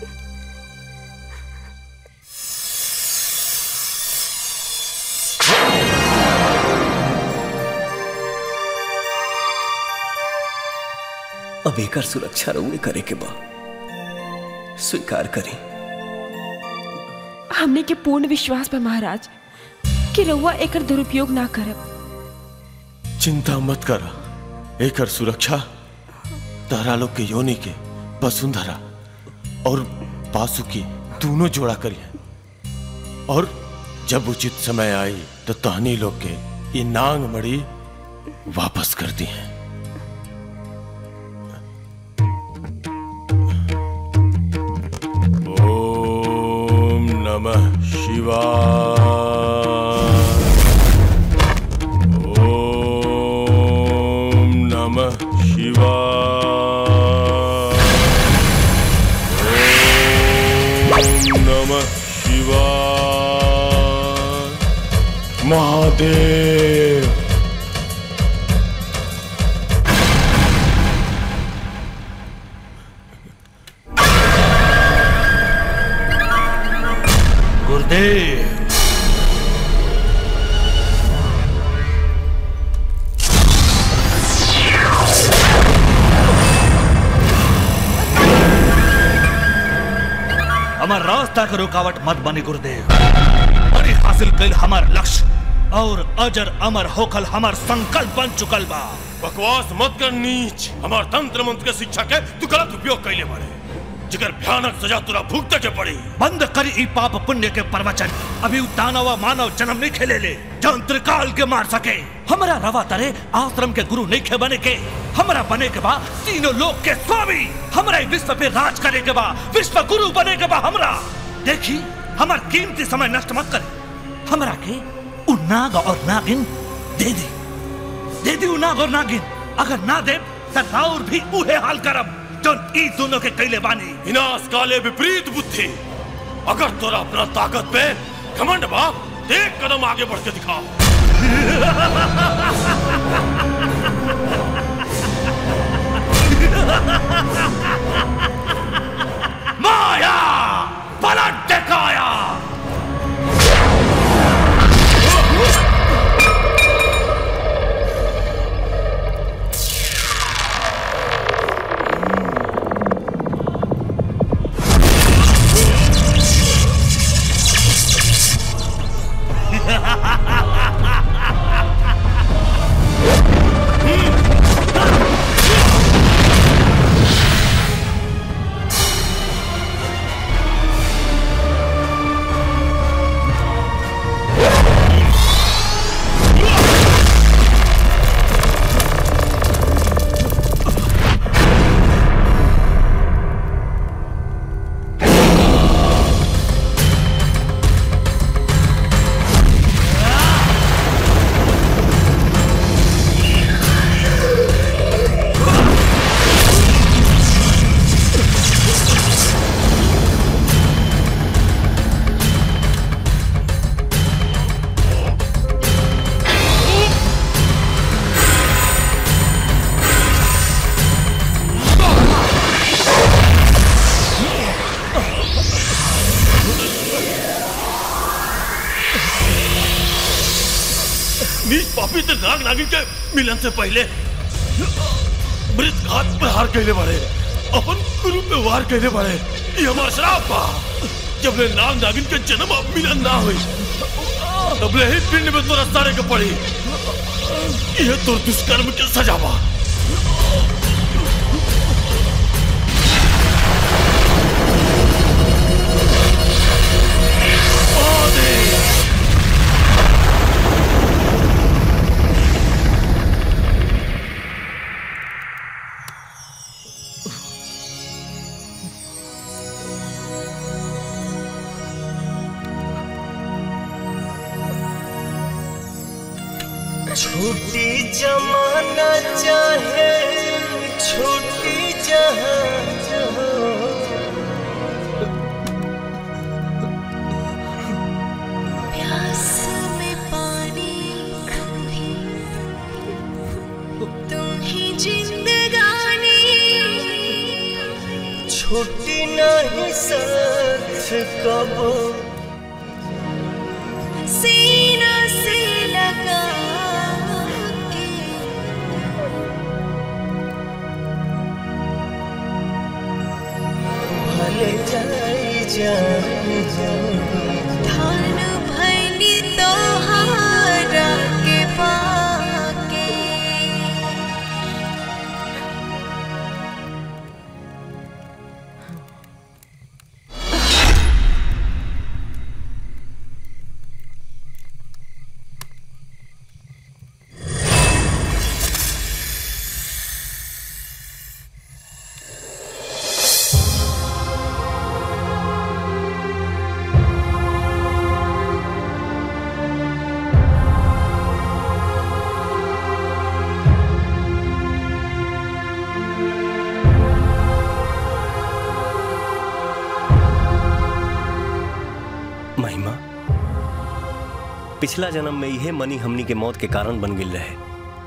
अब एकर सुरक्षा रउए करे के बा स्वीकार करी हमने के पूर्ण विश्वास बा महाराज कि रउआ एकर दुरुपयोग ना करब चिंता मत कर एकर सुरक्षा तारा लोग के योनि के वसुंधरा और पासु की दोनों जोड़ा करिए और जब उचित समय आई तो तहनी लोग के ये नांग मड़ी वापस कर दी है ओम नमः शिवाय ओम नमः शिवाय ओम नमः शिवाय महादेव गुरुदेव हमार रास्ता के रुकावट मत बनी गुरुदेव बड़ी हासिल कल हमार लक्ष्य और अजर अमर होकल हमार संकल्प बन चुकल बा बकवास मत कर नीच हमार तंत्र मंत्र के शिक्षा के तू गलत उपयोग कैले बारे जिकर भयानक सजा तुरा भुगते के पड़ी बंद करी ई पाप पुण्य के प्रवचन अभी उ दानव मानव जन्म नहीं खेले ले जौन त्रिकाल के मार सके हमरा रवा तरे आश्रम के गुरु नहीं खे बने के हमरा बने के बा तीनों लोक के स्वामी हमरा ई विश्व पे राज करे के बा विश्व गुरु बने के बा हमरा देखी हमार कीमती समय नष्ट मत करे हमरा के उ नाग और नागिन दे दे दे दी उ नाग और नागिन अगर ना दे तो राउर भी उहे हाल करब जौन ई दोनों के कैले बानी विनाश काले विपरीत बुद्धि अगर तोरा अपना ताकत पे घमंड बाप एक कदम आगे बढ़ के दिखा माया पलट दिखाया नीच पापी ते नाग नागिन के मिलन से पहले मृत घात पे हार कहले बारे अपन गुरु पे वार कहले बारे ये हमार श्राप बा जब ले नाग नागिन के जन्म अब मिलन ना हुई तब ले ही पिंड में तोरा सारे के पड़ी ये तो दुष्कर्म के सजा बा छोटी जमाना चाहे छोटी जहां प्यास में पानी तुम ही जिंदगानी छोटी नहीं साथ कबो सीना से लगा के भले जाई जान धान भैनी तोहारा के पाके महिमा पिछला जन्म में यह मनी हमनी के मौत के कारण बन गिल रहे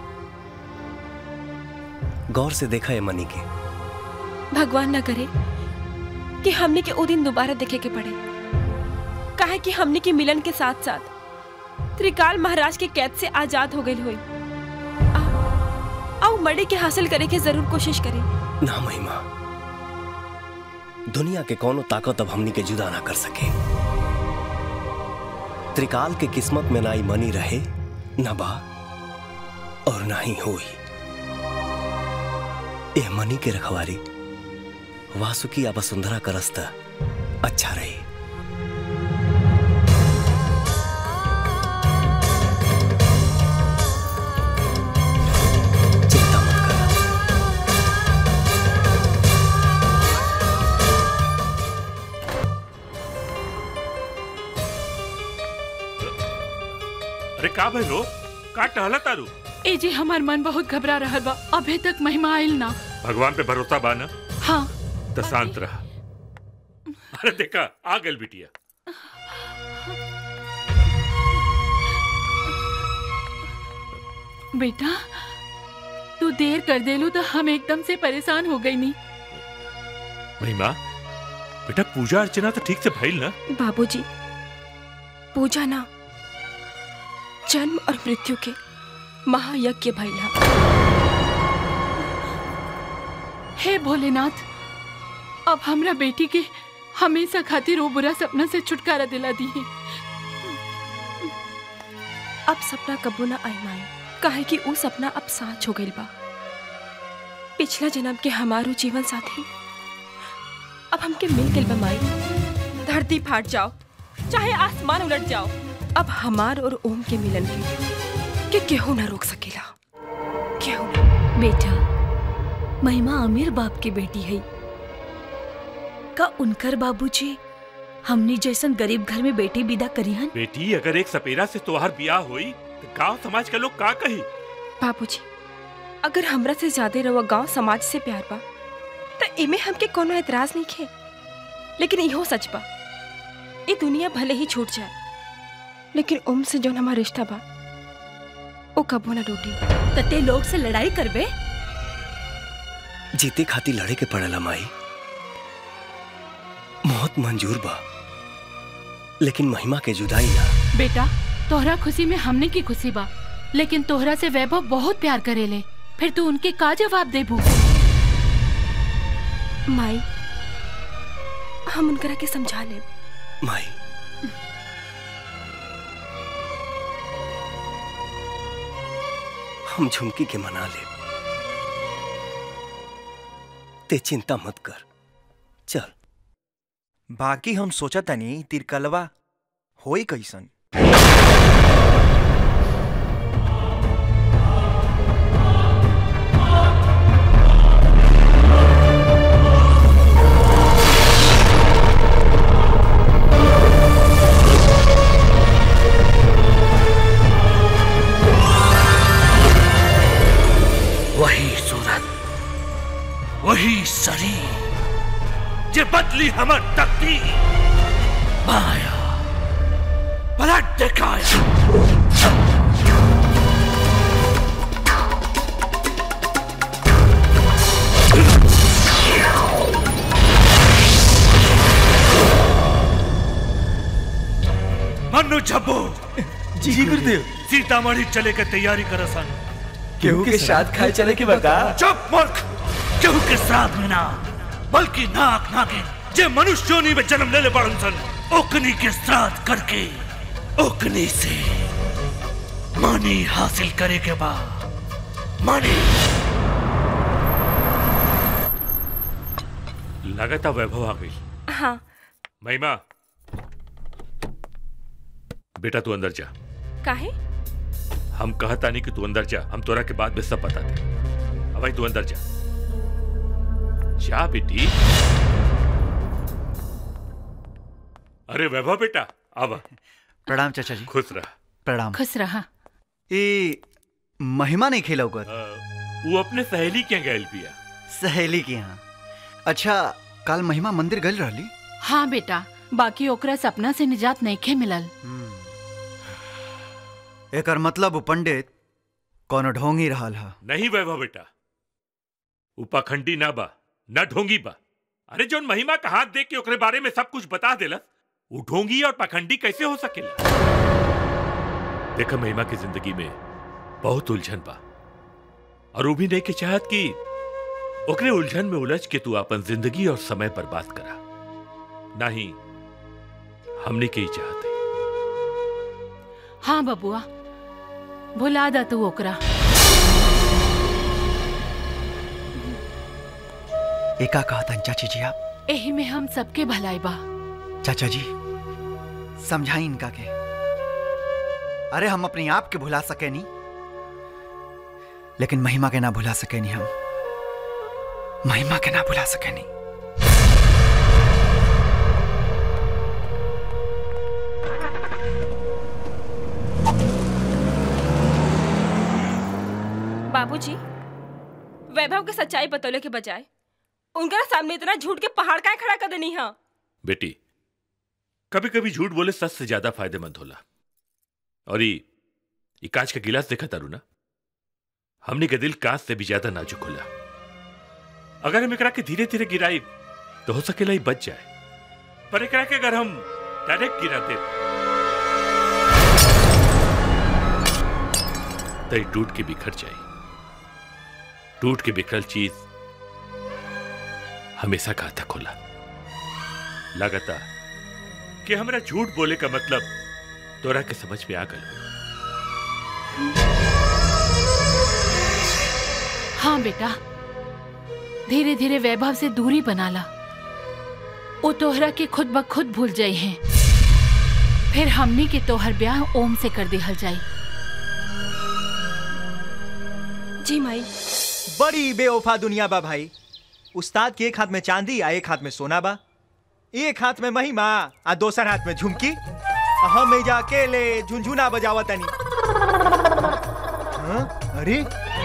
गौर से देखा है मनी के भगवान न करे कि हमने के ओ दिन दोबारा देखे के पड़े काहे कि हमने के मिलन के साथ साथ त्रिकाल महाराज के कैद से आजाद हो गई हुई आओ मड़े के हासिल करे के जरूर कोशिश करें ना महिमा दुनिया के कोनो ताकत अब हमनी के जुदा ना कर सके त्रिकाल के किस्मत में ना ही मनी रहे न बा और ना ही होई ए मनी के रखवारी वासुकी या वसुंधरा का रास्ता अच्छा रही अरे का भइलो का टहला तारू ए जी हमार मन बहुत घबरा रहा बा अभी तक महिमा आयल ना भगवान पे भरोसा बा ना हाँ तो शांत रहा अरे देखा आ गल बिटिया बेटा तू देर कर देलू तो हम एकदम से परेशान हो गई नी महिमा बेटा पूजा अर्चना तो ठीक से भइल ना बाबूजी पूजा ना जन्म और मृत्यु के महायज्ञ भैला हे भोलेनाथ अब हमरा बेटी के हमेशा खातिर वो बुरा सपना से छुटकारा दिला दी है अब सपना कबू ना आई माई काहे कि वो सपना अब साच हो गइल बा पिछला जन्म के हमारो जीवन साथी अब हमके मिल गइल बा माई धरती फाट जाओ चाहे आसमान उलट जाओ अब हमार और ओम के मिलन के के केहू ना रोक सकेला केहू ना बेटा महिमा अमीर बाप की बेटी है का उनकर बाबूजी हमनी जैसन गरीब घर में बेटी विदा करी हन बेटी अगर एक सपेरा से तोहार बियाह होई तो गांव समाज के लोग का कही बाबूजी अगर हमरा से ज्यादा रवा गांव समाज से प्यार बा तो इमे हमके कोनो एतराज नहीं खे लेकिन इहो सच बा ये दुनिया भले ही छूट जाए लेकिन ओम से जौन हमारा रिश्ता बा वो कबो ना टूटी तते लोग से लड़ाई करबे जीते खाती लड़े के पड़ेला माई मौत मंजूर बा लेकिन महिमा के जुदाई ना बेटा तोहरा खुशी में हमने की खुशी बा लेकिन तोहरा से वैभव बहुत प्यार करेले फिर तू उनके का जवाब देबू माई हम उनकरा के समझा ले माई हम झुमकी के मना ले ते चिंता मत कर चल बाकी हम सोचा तनी तिरकलवा होई कैसन जे बदली हमर तकदीर माया पलट दिखाया मनु झब्बो जी गुरुदेव सीतामढ़ी चले के तैयारी कर सन केहू के साथ खाए चले के बता चुप मूर्ख केहू के साथ में ना बल्कि नाक नागिन जे मनुष्य योनि में जन्म लेले बड़न सन ओकनी के श्राद्ध करके ओकनी से मानी हासिल करे के बाद मानी लगाता वैभव आ गई हाँ महिमा बेटा तू अंदर जा काहे हम कहता नहीं कि तू अंदर जा हम तोरा के बाद में सब बता दे अब भाई तू अंदर जा जा बेटी अरे वैभव बेटा आवा प्रणाम चाचा जी खुश रहा प्रणाम खुश रहा ए महिमा नहीं खेला कर वो अपने सहेली के गैल पिया सहेली के यहाँ अच्छा कल महिमा मंदिर गल रहली हाँ बेटा बाकी ओकरा सपना से निजात नहीं मिलल एकर मतलब उ पंडित कोनो ढोंगी रहल हा नहीं वैभव बेटा उपाखंडी ना बा ना ढोंगी बा अरे जोन महिमा का हाथ देख के ओकरे बारे में सब कुछ बता देलस वो ढोंगी और पाखंडी कैसे हो सकेला देखा महिमा की जिंदगी में बहुत उलझन बा और वो भी नहीं के चाहत कि ओकरे उलझन में उलझ के तू अपन जिंदगी और समय बर्बाद करा नहीं हमने के ही चाहते हाँ बबुआ भुला दा तू ओकरा एका कहतन चाची जी आप एही में हम सबके भलाई बा चाचा जी समझाई इनका के अरे हम अपने आप के भुला सके नहीं लेकिन महिमा के ना भुला सके नहीं हम महिमा के ना भुला सके नहीं बाबूजी वैभव के सच्चाई बतौले के बजाय उनका सामने इतना झूठ के पहाड़ का खड़ा कर देनी है बेटी कभी कभी झूठ बोले सच से ज्यादा फायदेमंद होला और ये ये कांच का गिलास देखा तारू ना हमने के दिल कांच से भी ज्यादा नाजुक होला अगर हम एकरा के धीरे धीरे गिराई तो हो सकेला ही बच जाए पर एकरा के अगर हम डायरेक्ट गिराते तो ये टूट के बिखर जाए टूट के बिखरल चीज हमेशा घातक होला लगातार कि हमरा झूठ बोले का मतलब तोरा के समझ में आ गल हाँ बेटा धीरे धीरे वैभव से दूरी बना ला वो तोहरा के खुद ब खुद भूल जाई हैं फिर हमनी के तोहर ब्याह ओम से कर दिहल जाई जी माई बड़ी बेवफा दुनिया बा भाई उस्ताद के एक हाथ में चांदी आ एक हाथ में सोना बा एक हाथ में महिमा आ दोसर हाथ में झुमकी आ हम एजा अकेले झुनझुना बजावा तनी हाँ? अरे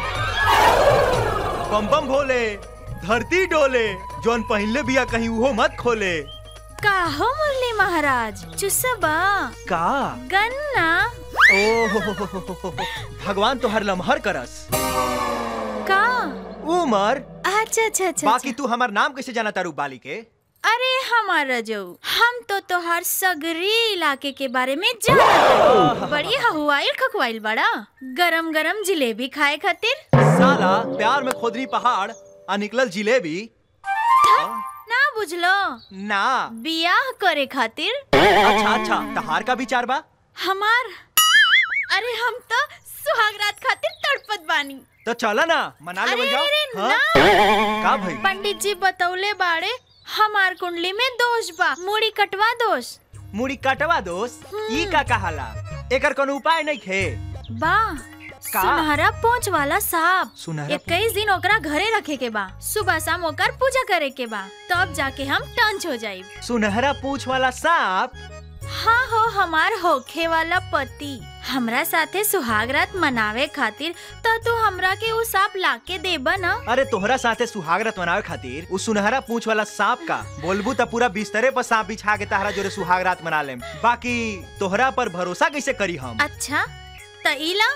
बम बम भोले धरती डोले जौन पहले बिया कहीं उहो मत खोले का हो मुरली महाराज चुसबा का गन्ना ओ भगवान तो हर लम्हर करस का उमर अच्छा अच्छा अच्छा बाकी तू हमार नाम कैसे जाना तारू बाली के अरे हमारा जो हम तो तोहार सगरी इलाके के बारे में जानत बड़ी हवाइल खकवाइल बड़ा गरम गरम जिलेबी खाए खातिर साला प्यार में खोदरी पहाड़ आ निकलल जिलेबी ना बुझलो ना बियाह करे खातिर अच्छा अच्छा तहार का विचार बा हमार अरे हम तो सुहागरात खातिर तड़पत बानी तो चला ना मना ले अरे जाओ अरे हाँ? ना का भाई पंडित जी बतौले बाड़े हमार कुंडली में दोष बा मुड़ी कटवा दोष मुड़ी कटवा दोस्त ई का कहाला एकर कोनो उपाय नहीं खे बा का? सुनहरा पोंछ वाला सांप सुनहरा इक्कीस दिन ओकरा घरे रखे के बा सुबह शाम ओकर पूजा करे के बा तब जाके हम टंच हो जाइब सुनहरा पूछ वाला सांप हाँ हो हमार होखे वाला पति हमरा साथे सुहाग रात मनावे खातिर तो तू हमरा के उ सांप लाके देबा ना अरे तोहरा साथे सुहागरत मनावे खातिर उस सुनहरा पूंछ वाला सांप का बोलबू त पूरा बिस्तरे पर सांप बिछा के तहरा जोरे सुहागरात मना लेम बाकी तोहरा पर भरोसा कैसे करी हम अच्छा त इला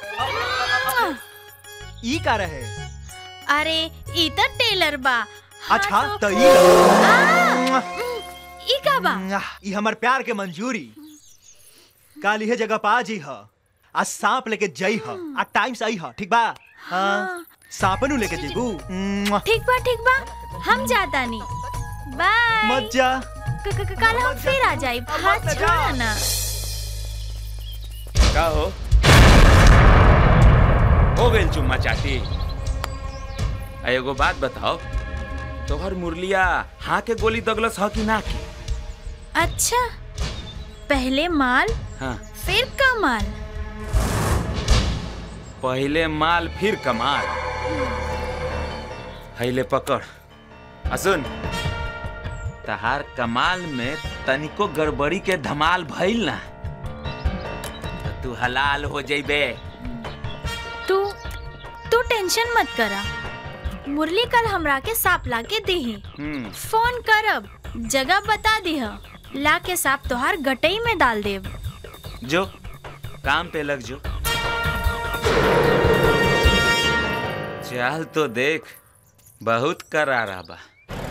ई का रहे अरे ई त टेलर बा अच्छा त ई ला। ई का बा ई हमर प्यार के मंजूरी काल इहे जगह पा जी ह आ सांप लेके जई ह आ टाइम से आई ह ठीक बा हाँ सांपनु लेके जेबू ठीक बा ठीक बा हम जाता नी बाय मत जा क- क- कल हम फिर आ जाई हाथ छोड़ा ना का हो हो गइल चुम्मा चाटी आ एगो बात बताओ तोहर मुरलिया हाँ के गोली दगलस ह कि ना के अच्छा पहले माल हाँ फिर कमाल पहले माल फिर कमाल हैले पकड़ आ सुन तहार कमाल में तनिको गड़बड़ी के धमाल भइल ना तो तू हलाल हो जइबे तू तू टेंशन मत करा मुरली कल हमरा के सांप ला के देही हम्म फोन करब जगह बता दीह ला के सांप तोहार गटई में डाल देब जो काम पे लग जो चल तो देख बहुत करारा बा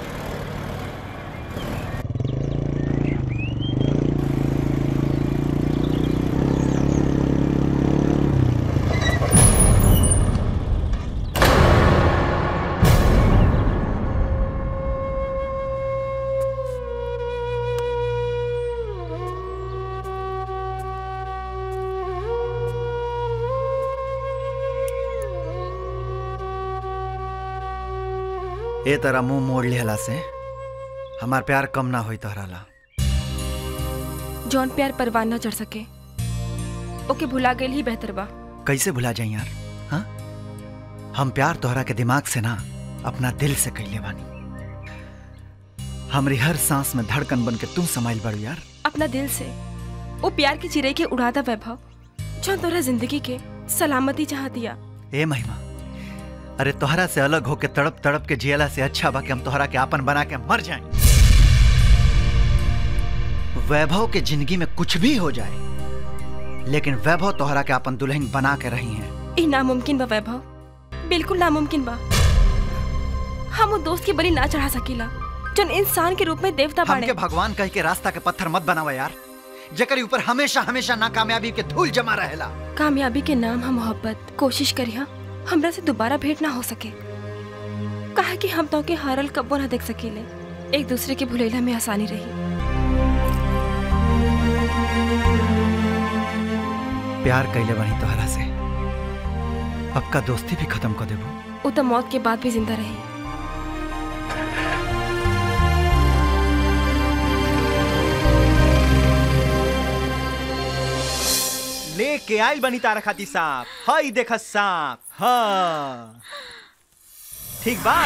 ए तरह मुंह मोड़ लिहला से हमार प्यार कम ना होई तोहरा ला जौन प्यार परवान न चढ़ सके ओके भुला गई ही बेहतर बा कैसे भुला जाई यार हाँ हम प्यार तोहरा के दिमाग से ना अपना दिल से कैले बानी हमरी हर सांस में धड़कन बन के तुम समाइल बड़ू यार अपना दिल से वो प्यार की चिरे के उड़ाता वैभव जो तोरा जिंदगी के सलामती चाह दिया ए महिमा अरे तोहरा से अलग होके तड़प तड़प के जियला से अच्छा बा कि हम तोहरा के आपन बना के मर जाएं वैभव के जिंदगी में कुछ भी हो जाए लेकिन वैभव तोहरा के अपन दुल्हन बना के रही हैं ई नामुमकिन बा वैभव बिल्कुल नामुमकिन बा हम वो दोस्त की बलि ना चढ़ा सकीला जन इंसान के रूप में देवता बाड़े हमके भगवान कह के रास्ता के पत्थर मत बनावा यार जेकरी ऊपर हमेशा हमेशा नाकामयाबी के धूल जमा रहेला कामयाबी के नाम हम मोहब्बत कोशिश करिया हमरा से दोबारा भेंट ना हो सके कहा कि हम तो के हारल कब्बो ना देख सकीले एक दूसरे के भुलेला में आसानी रही प्यार कैले बनी तोहरा से अब का दोस्ती भी खत्म कर देबो वो तो मौत के बाद भी जिंदा रही लेके आइल बनी तारा खाती सांप हई देख सांप हाँ ठीक बा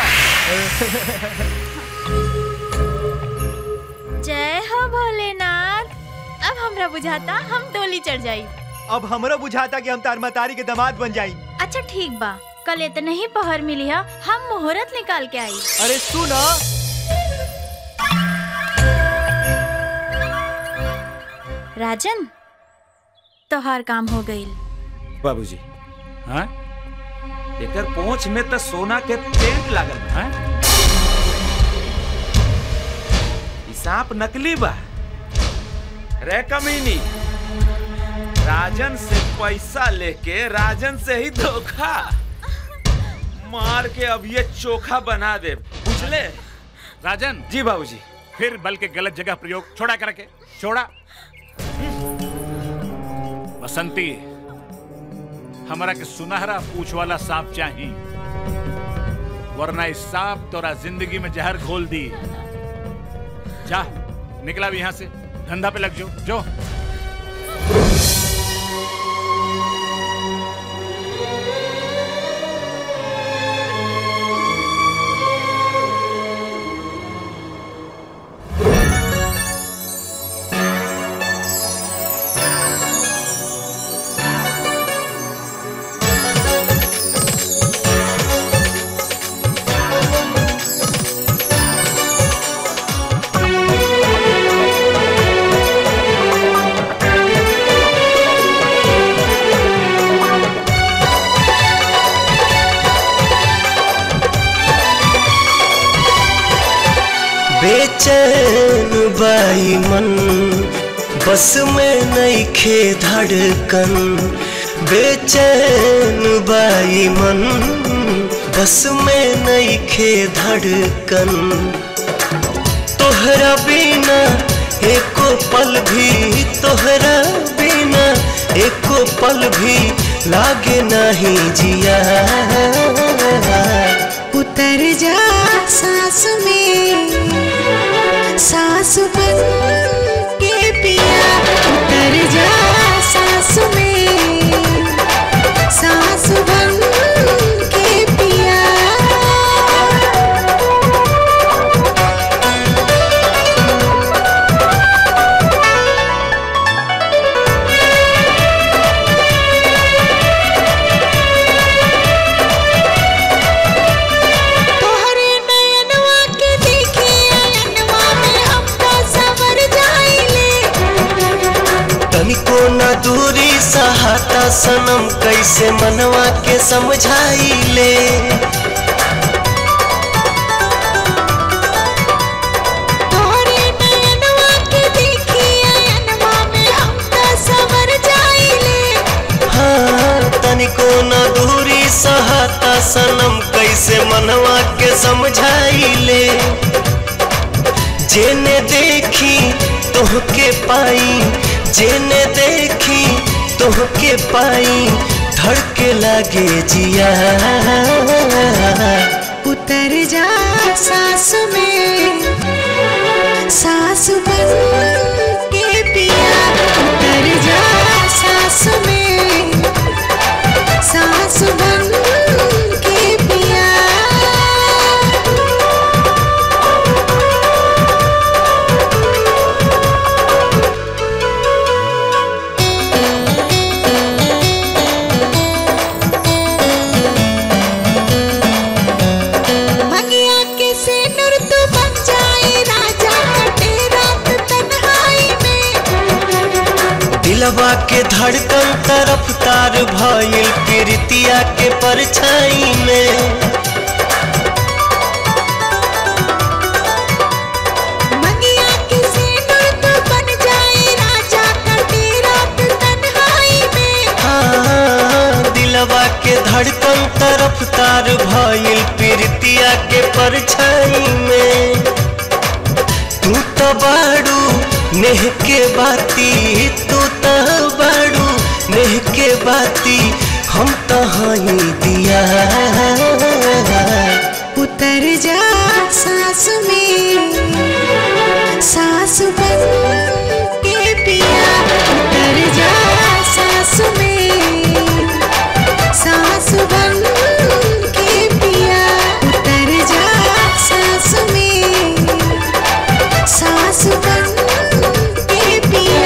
जय हो भोलेनाथ अब हमरा बुझाता हम डोली चढ़ जाई अब हमरो बुझाता कि हम तार मतारी के दामाद बन जाई अच्छा ठीक बा कल इतना ही पहर मिली है हम मुहूर्त निकाल के आई अरे सुन राजन तोहार काम हो गई बाबूजी हाँ एकर पोंछ में तो सोना के पेंट लागल बा हाँ? ई सांप नकली बा रे कमीनी राजन से पैसा लेके राजन से ही धोखा मार के अब ये चोखा बना दे बुझले राजन जी बाबूजी फिर बल के गलत जगह प्रयोग छोड़ा करके छोड़ा बसंती हमारा के सुनहरा पूछ वाला सांप चाहिए वरना इस सांप तोरा जिंदगी में जहर घोल दी जा निकला भी यहाँ से धंधा पे लग जो जो बेचैन बाई मन बस में नहीं खे धड़कन बेचैन बाई मन बस में नहीं खे धड़कन तोहरा बिना एको पल भी तोहरा बिना एको पल भी लागे नहीं जिया उतर जा सांस में सांस बन के पिया उतर जा सांस में सांस बन के पिया तोहरे नयनवा के देखी अयनवा में हम तो सवर जाइले तनिको न दूरी सहाता सनम कैसे मनवा के समझाई ले तोहरे नयनवा के देखी अयनवा में हम तो सवर जाइले हाँ तनिको न दूरी सहाता सनम कैसे मनवा के समझाई ले जेने देखी तोहके पाई जेने देखी तोहके पाई धड़के लागे जिया उतर जा सांस में सांस बन के पिया उतर जा सांस में सांस बन के पिया भगिया के सिनुर तू बन जाए राजा कटे रात तन्हाई में दिलवा के धड़कन तरफ तार भइल प्रीतिया के परछाई में भगिया के सिनुर तू बन जाए राजा कटे रात तन्हाई में हाँ, दिलवा के धड़कन तरफ तार भइल प्रीतिया के परछाई में तू तो बाड़ू नेह के बाती तू तो बाड़ू नेह के बाती हम तो हई दिया उतर जा सांस में सांस बन के पिया उतर जा सांस में सांस बन के पिया उतर जा सांस में सांस बन के पिया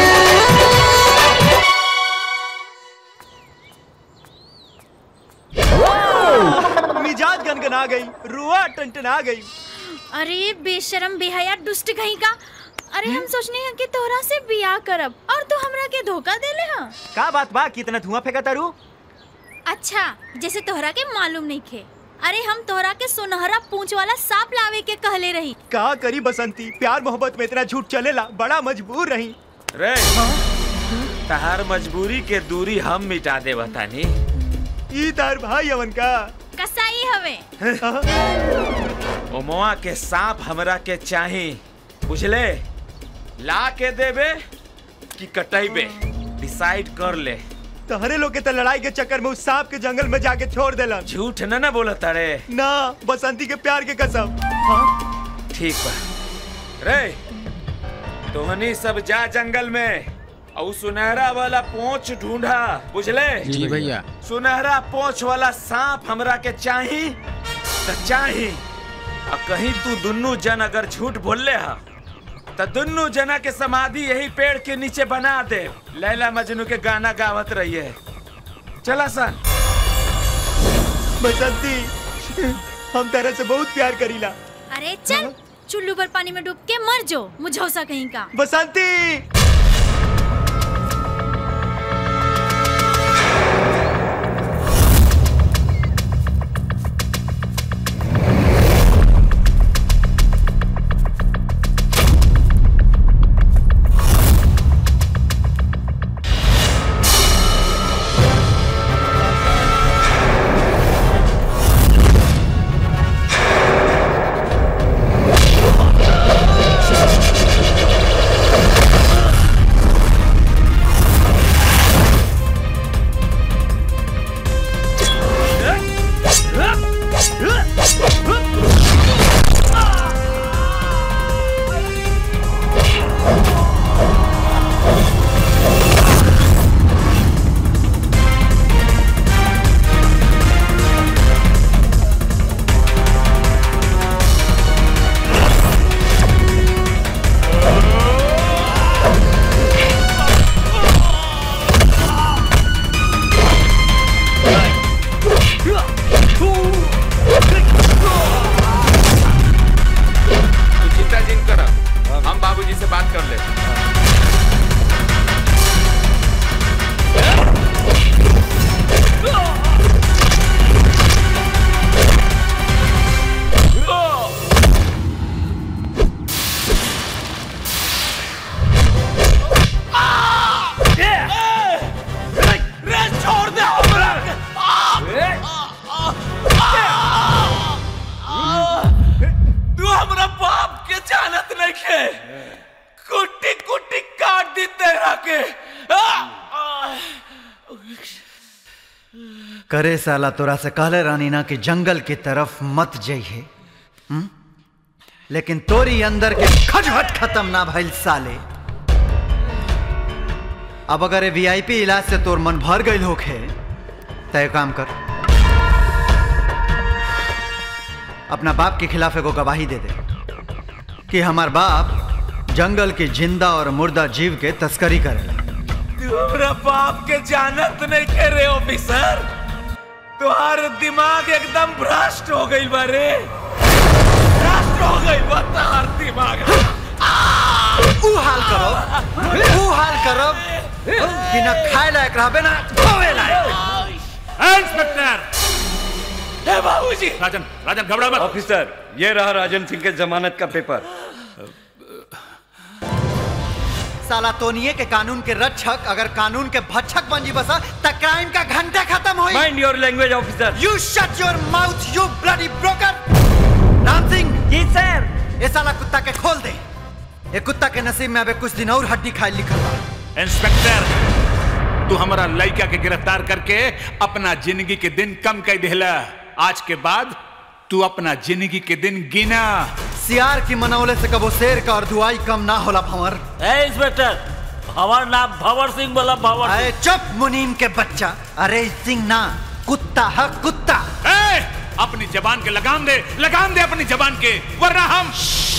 मिजाज गनगना गई रुआ टनटना गई अरे बेशरम बेहया दुष्ट कहीं का अरे हम सोचने हैं कि तोहरा से बियाह करब और तू हमरा के धोखा देले हां का बात बा कितना धुआं फेंका तारू अच्छा जैसे तोहरा के मालूम नहीं खे अरे हम तोहरा के सुनहरा पूंछ वाला सांप लावे के कहले रही का करी बसंती प्यार मोहब्बत में इतना झूठ चलेला बड़ा मजबूर रही रे तहार मजबूरी के दूरी हम मिटा दे बतानी ई तार भाई अवन का कसाई हवे ओमवा के सांप हमरा के चाही बुझले ला के देबे कि कटैबे डिसाइड कर ले तहरे लोग के तो लड़ाई के चक्कर में उस सांप के जंगल में जाके छोड़ देलन झूठ न ना बोलत अरे ना बसंती के प्यार के कसम ठीक बा रे तोहनी सब जा जंगल में और सुनहरा वाला पोंछ ढूंढा बुझले जी भैया। सुनहरा पोंछ वाला सांप हमरा के चाही त चाही और कहीं तू दुन्नू जन अगर झूठ बोलले हा त दुन्नू जना के समाधि यही पेड़ के नीचे बना दे लैला मजनू के गाना गावत रहिए चला सन बसंती हम तरह से बहुत प्यार करीला अरे चल चुल्लू पर पानी में डूब के मर जो मुझौसा कहीं का बसंती नहीं के कुट्टी कुट्टी काट दी तेरा के आ! करे साला तोरा से कहले रानी ना कि जंगल की तरफ मत जाइए हम्म? लेकिन तोरी अंदर के खटखट खत्म ना भइल साले अब अगर ये वीआईपी इलाज से तोर मन भर गई होखे तय काम कर अपना बाप के खिलाफ एगो गवाही दे दे कि हमार बाप जंगल के जिंदा और मुर्दा जीव के तस्करी करे तू हमरा बाप के जानत नहीं के रे ऑफिसर तुम्हार दिमाग एकदम भ्रष्ट हो गई बारे भ्रष्ट हो गई बा तुम्हार दिमाग ऊ हाल करो ऊ हाल करो कि ना खाए लायक रहबे ना खोवे लायक इंस्पेक्टर हे बाबूजी राजन राजन घबरा मत ऑफिसर ये रहा राजन सिंह के जमानत का पेपर साला तोनिए के कानून के रक्षक अगर कानून के भक्षक बन जी बसा त क्राइम का घंटा खत्म होई mind your language officer you shut your mouth you bloody broker Ram Singh ji sir ये साला कुत्ता के खोल दे ये कुत्ता के नसीब में अबे कुछ दिन और हड्डी खाए लिखल बा इंस्पेक्टर तू हमारा लड़का के गिरफ्तार करके अपना जिंदगी के दिन कम कर देला आज के बाद तू अपना जिंदगी के दिन गिना सियार की मनौले से कबो शेर का और दुआई कम ना होला भंवर ए इंस्पेक्टर हमार नाम भंवर सिंह बोला भंवर अरे चुप मुनीम के बच्चा अरे सिंह ना कुत्ता है कुत्ता ए, अपनी जबान के लगाम दे लगाम दे अपनी जबान के वरना हम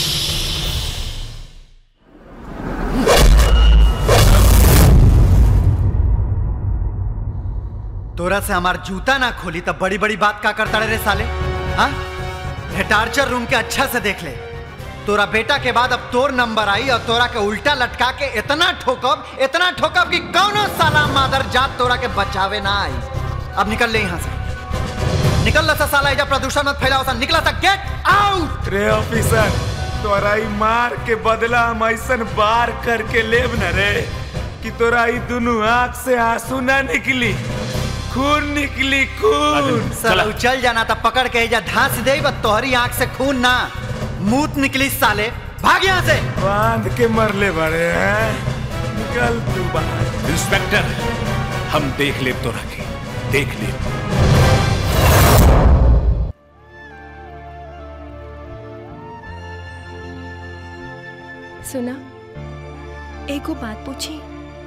तोरा से हमार जूता ना खोली तब बड़ी बड़ी बात का करता रे साले हाँ ये टार्चर रूम के अच्छा से देख ले तोरा बेटा के बाद अब तोर नंबर आई और तोरा के उल्टा लटका के इतना ठोकब इतना ठोकब कि कौनो साला मादर जात तोरा के बचावे ना आई अब निकल ले यहाँ से निकल ला सा साला एजा प्रदूषण मत फैलाओ सा निकला सा गेट आउट रे ऑफिसर तोरा ई मार के बदला हम ऐसन बार करके लेब न रे कि तोरा ई दुनू आंख से आंसू ना निकली खून निकली खून साला उ चल जाना था पकड़ के एजा धांस दे बस तोहरी आंख से खून ना मूत निकली साले भाग यहाँ से बांध के मरले बड़े हैं निकल तू बाहर इंस्पेक्टर हम देख ले तो रखे देख ले सुना एगो बात पूछी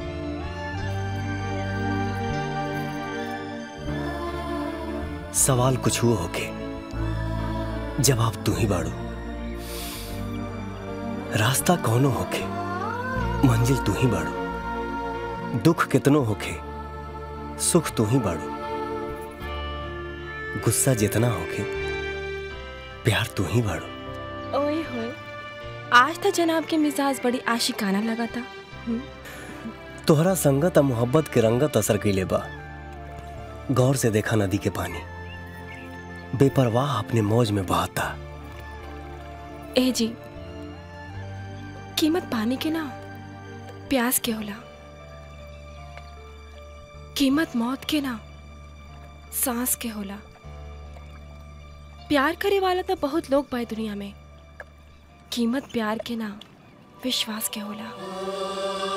सवाल कुछ हुआ होके जवाब तू ही बाड़ू रास्ता कौनो होके मंजिल तू ही बाड़ू दुख कितनो होके सुख तू ही बाड़ू गुस्सा जितना होके प्यार तू ही बाड़ू ओए होए आज तो जनाब के मिजाज बड़ी आशिकाना लगा था हम्म, तोहरा संगत आ मोहब्बत के रंगत असर कैले बा गौर से देखा नदी के पानी बेपरवाह अपने मौज में बहाता ए जी कीमत पानी के ना प्यास के होला कीमत मौत के ना सांस के होला प्यार करे वाला तो बहुत लोग बा दुनिया में कीमत प्यार के ना विश्वास के होला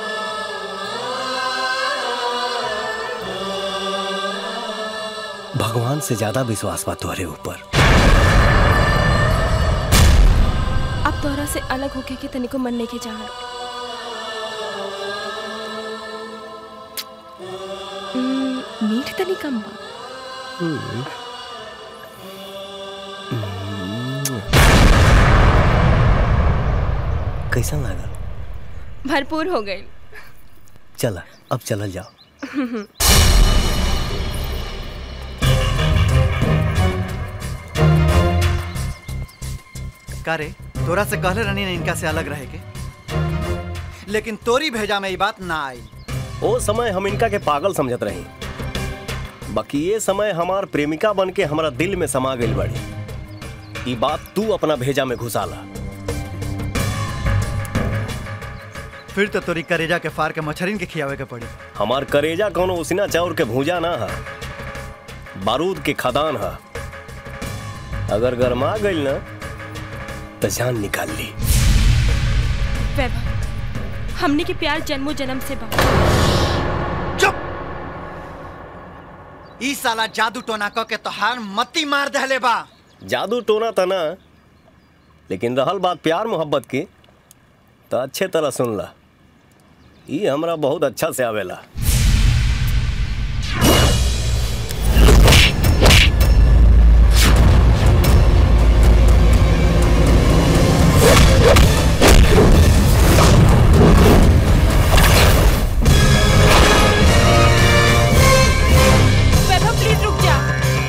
भगवान से ज्यादा विश्वास बा तोहरे ऊपर अब तोहरा से अलग होके के तनिको मन नहीं के चाहत हम्म, मीठ तनी कम बा हम्म। कैसा लागल भरपूर हो गई चला अब चलल जाओ का रे तोरा से कहले रहनी ने इनका से अलग रहे के लेकिन तोरी भेजा में ये बात ना आई ओ समय हम इनका के पागल समझत रही बाकी ये समय हमार प्रेमिका बन के हमारा दिल में समा गई बड़ी ई बात तू अपना भेजा में घुसाला फिर तो तोरी करेजा के फार के मछरिन के खियावे के पड़ी हमार करेजा कौनो उसिना चाउर के भूजा ना है बारूद के खदान है अगर गरमा गई ना तो जान निकाल ली वैभव हमने के प्यार जन्मों जन्म से बा ई साला जादू टोना क के तोहार मती मार दहले बा जादू टोना था ना लेकिन रहल बात प्यार मोहब्बत की तो अच्छे तरह सुन ला ये हमरा बहुत अच्छा से आवेला वैभव प्लीज रुक जा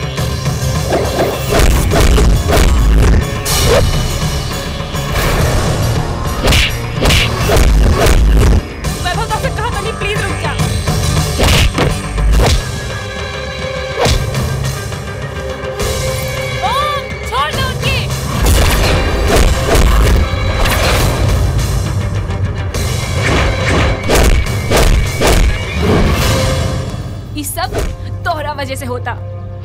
वैभव तो कहा था नहीं प्लीज रुक जा ओम छोड़ दो उनकी ये सब तोहरा वजह से होता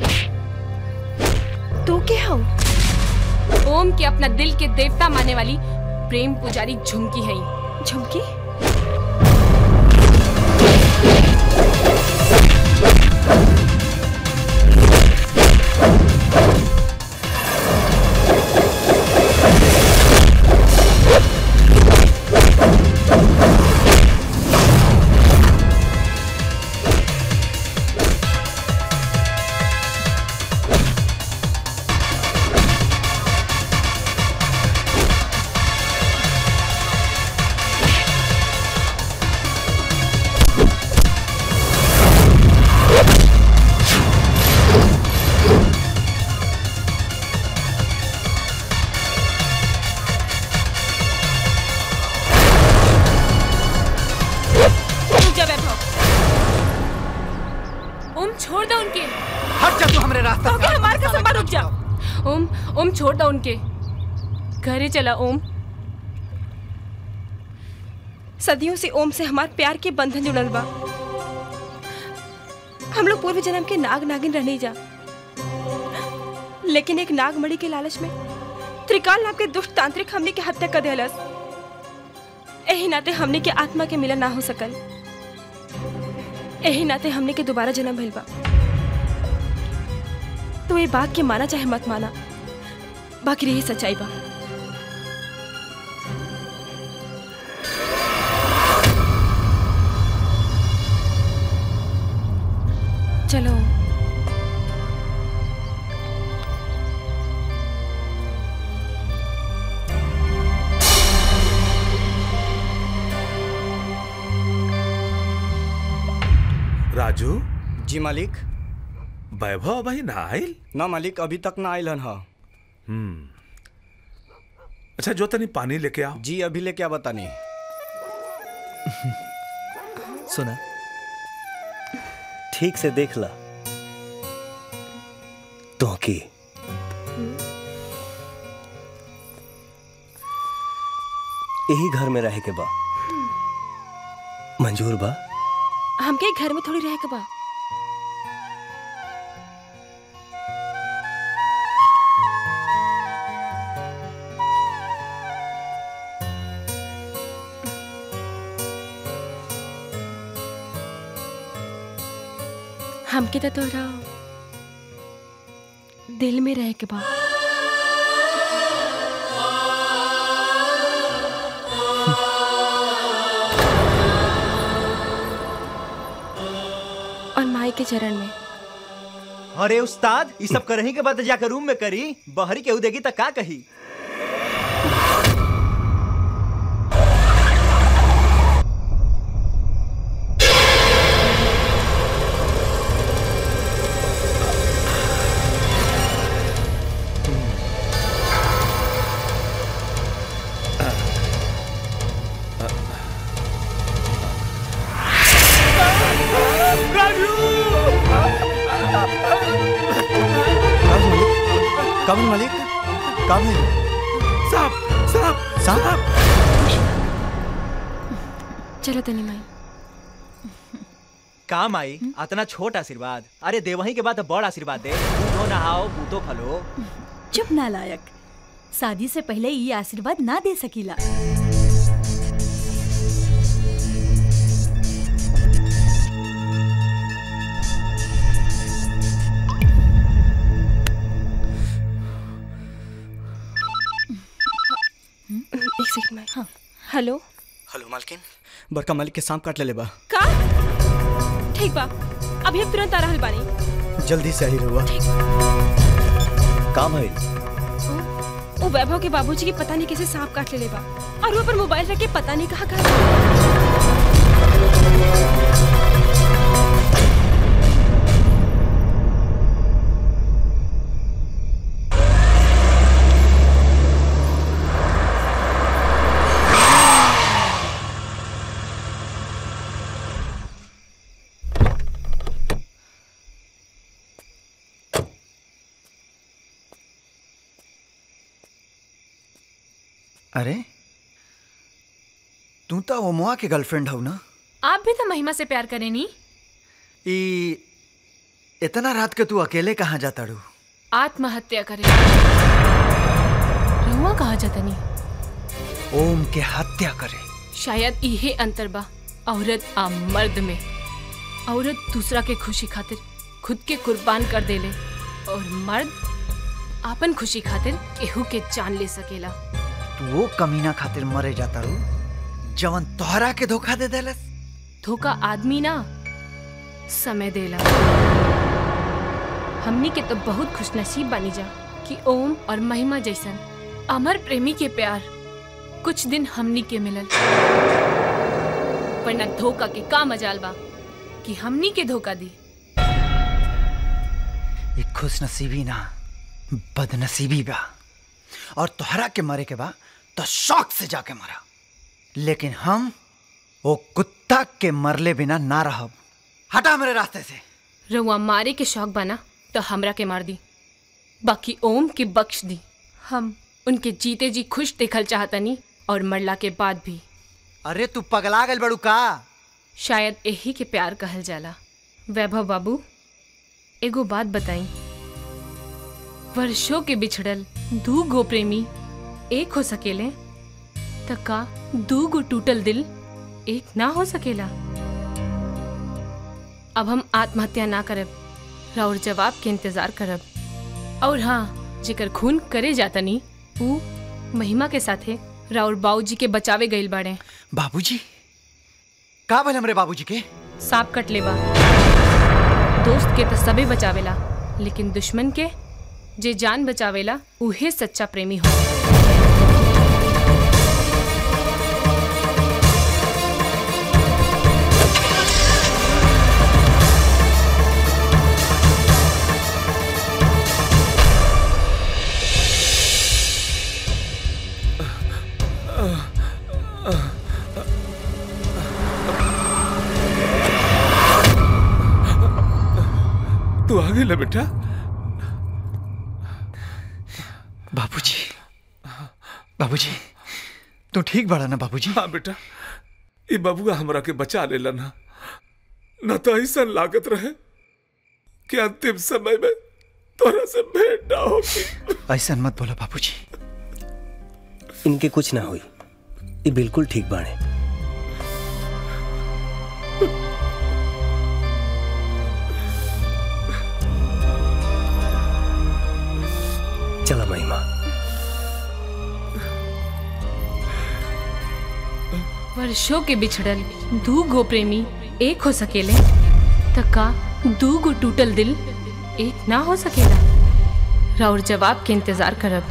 तू क्या हो ओम के अपना दिल के देवता मानने वाली प्रेम पुजारी झुमकी है झुमकी रुक जा वैभव ओम छोड़ दो उनके हट जा तू हमरे रास्ते ओके हमारे कसम पर रुक जा ओम ओम छोड़ दो उनके घरे चला ओम सदियों से ओम से हमार प्यार के बंधन जुड़ल बा हम लोग पूर्व जन्म के नाग नागिन रहने जा लेकिन एक नागमणि के लालच में त्रिकाल नाम के दुष्ट तांत्रिक हमने के हत्या कर दिलस यही नाते हमने के आत्मा के मिलन ना हो सकल यही नाते हमने के दोबारा जन्म भइल बा तो ये बात के माना चाहे मत माना बाकी यही सच्चाई बा चलो राजू जी मालिक वैभव भाई ना आयल ना मालिक अभी तक ना आयल हन हा हम्म अच्छा जो तनी पानी लेके आओ जी अभी लेके आ बतानी सुना ठीक से देख ला तो की यही घर में रहे के बा मंजूर बा हमके घर में थोड़ी रह के बा हमके तो तोरा दिल में रह के बा और माई के चरण में अरे उस्ताद ये सब करही के बाद जाकर रूम में करी बहरी केहू देगी तो का कही कब मालिक कब साहब साहब साहब चलो तनी माई काम आई अतना छोट आशीर्वाद अरे देवही के बाद बड़ आशीर्वाद दे बूढ़ो नहाओ बूतो फलो चुप नालायक शादी से पहले ये आशीर्वाद ना दे सकीला एक मिनट हाँ हेलो हेलो मालकिन बड़का मालिक के सांप काट ले बा का ठीक बा अभी हम तुरंत आ रहल बानी जल्दी से आई रहुआ का भाई वो वैभव के बाबूजी की पता नहीं कैसे सांप काट ले बा और वो पर मोबाइल रख के पता नहीं कहाँ कहाँ अरे तू तो ओमुआ के गर्लफ्रेंड हव ना आप भी तो महिमा से प्यार करें नी ई इतना रात के तू अकेले कहाँ जाता रू आत्महत्या करे रहुआ कहा जातनी ओम के हत्या करे शायद इहे अंतर बा औरत आ मर्द में औरत दूसरा के खुशी खातिर खुद के कुर्बान कर देले और मर्द आपन खुशी खातिर केहू के जान ले सकेला तू वो कमीना खातिर मरे जाता रू जवन तोहरा के धोखा दे देलस धोखा आदमी ना समय देला हमनी के तो बहुत खुशनसीब बनी जा कि ओम और महिमा जैसन अमर प्रेमी के प्यार कुछ दिन हमनी के मिलल वरना धोखा के का मजाल बा कि हमनी के धोखा दी ये खुश नसीबी ना बदनसीबी बा और तोहरा के मरे के बा तो शौक से जाके मरा लेकिन हम वो कुत्ता के मरले बिना ना रहब हटा मेरे रास्ते से रउआ मारे के शौक बना तो हमरा के मार दी बाकी ओम के बख्श दी हम उनके जीते जी खुश देखल चाहतनी और मरला के बाद भी अरे तू पगला गल बड़ू का शायद यही के प्यार कहल जाला वैभव बाबू एगो बात बताई वर्षों के बिछड़ल दू गो प्रेमी एक हो सकेले त का दू गो टूटल दिल एक ना हो सकेला अब हम आत्महत्या ना करब राउर जवाब के इंतजार करब और हाँ जेकर खून करे जातनी ऊ महिमा के साथे राउर बाबूजी के बचावे गइल बाड़े बाबूजी का भले हमरे बाबूजी के सांप कट लेबा दोस्त के तो सबे बचावेला लेकिन दुश्मन के जे जान बचावेला उहे सच्चा प्रेमी हो तू आ गई बेटा बाबूजी बाबूजी तू ठीक बड़ा ना बाबूजी हाँ बेटा ये बबुआ हमरा के बचा लेला ना न तो ऐसा लागत रहे कि अंतिम समय में तोरा से भेंट ना होगी ऐसा मत बोलो बाबूजी इनके कुछ ना हुई ये बिल्कुल ठीक बाणे चला महिमा वर्षों के बिछड़ल दू गो प्रेमी एक हो सकेले त का दू गो टूटल दिल एक ना हो सकेला राउर जवाब के इंतजार करब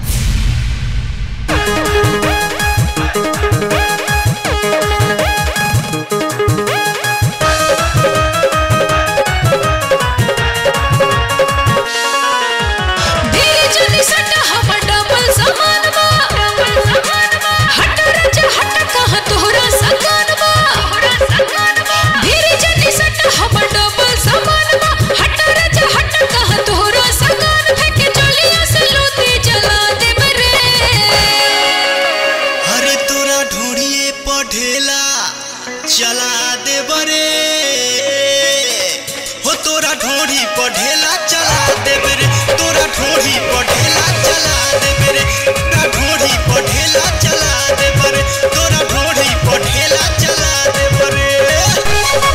धीरे चली सटा हमर डबल समान बा हट रज हट कहाँ तोहरा सकान बा धीरे चली सटा हमर डबल समान बा हट रज हट कहाँ तोहरा सकान फेंके चलिया से लोती जला दे बरे अरे तोरा ढूंढिए पढ़ेला चला दे बरे हो तोरा ढोढ़ी पढ़ेला चला दे बरे तोरा ढोढ़ी पढ़ेला चला दे बरे तोरा ढोढ़ी पढ़ेला चला दे बरे तोरा ढोढ़ी पढ़ेला चला दे बरे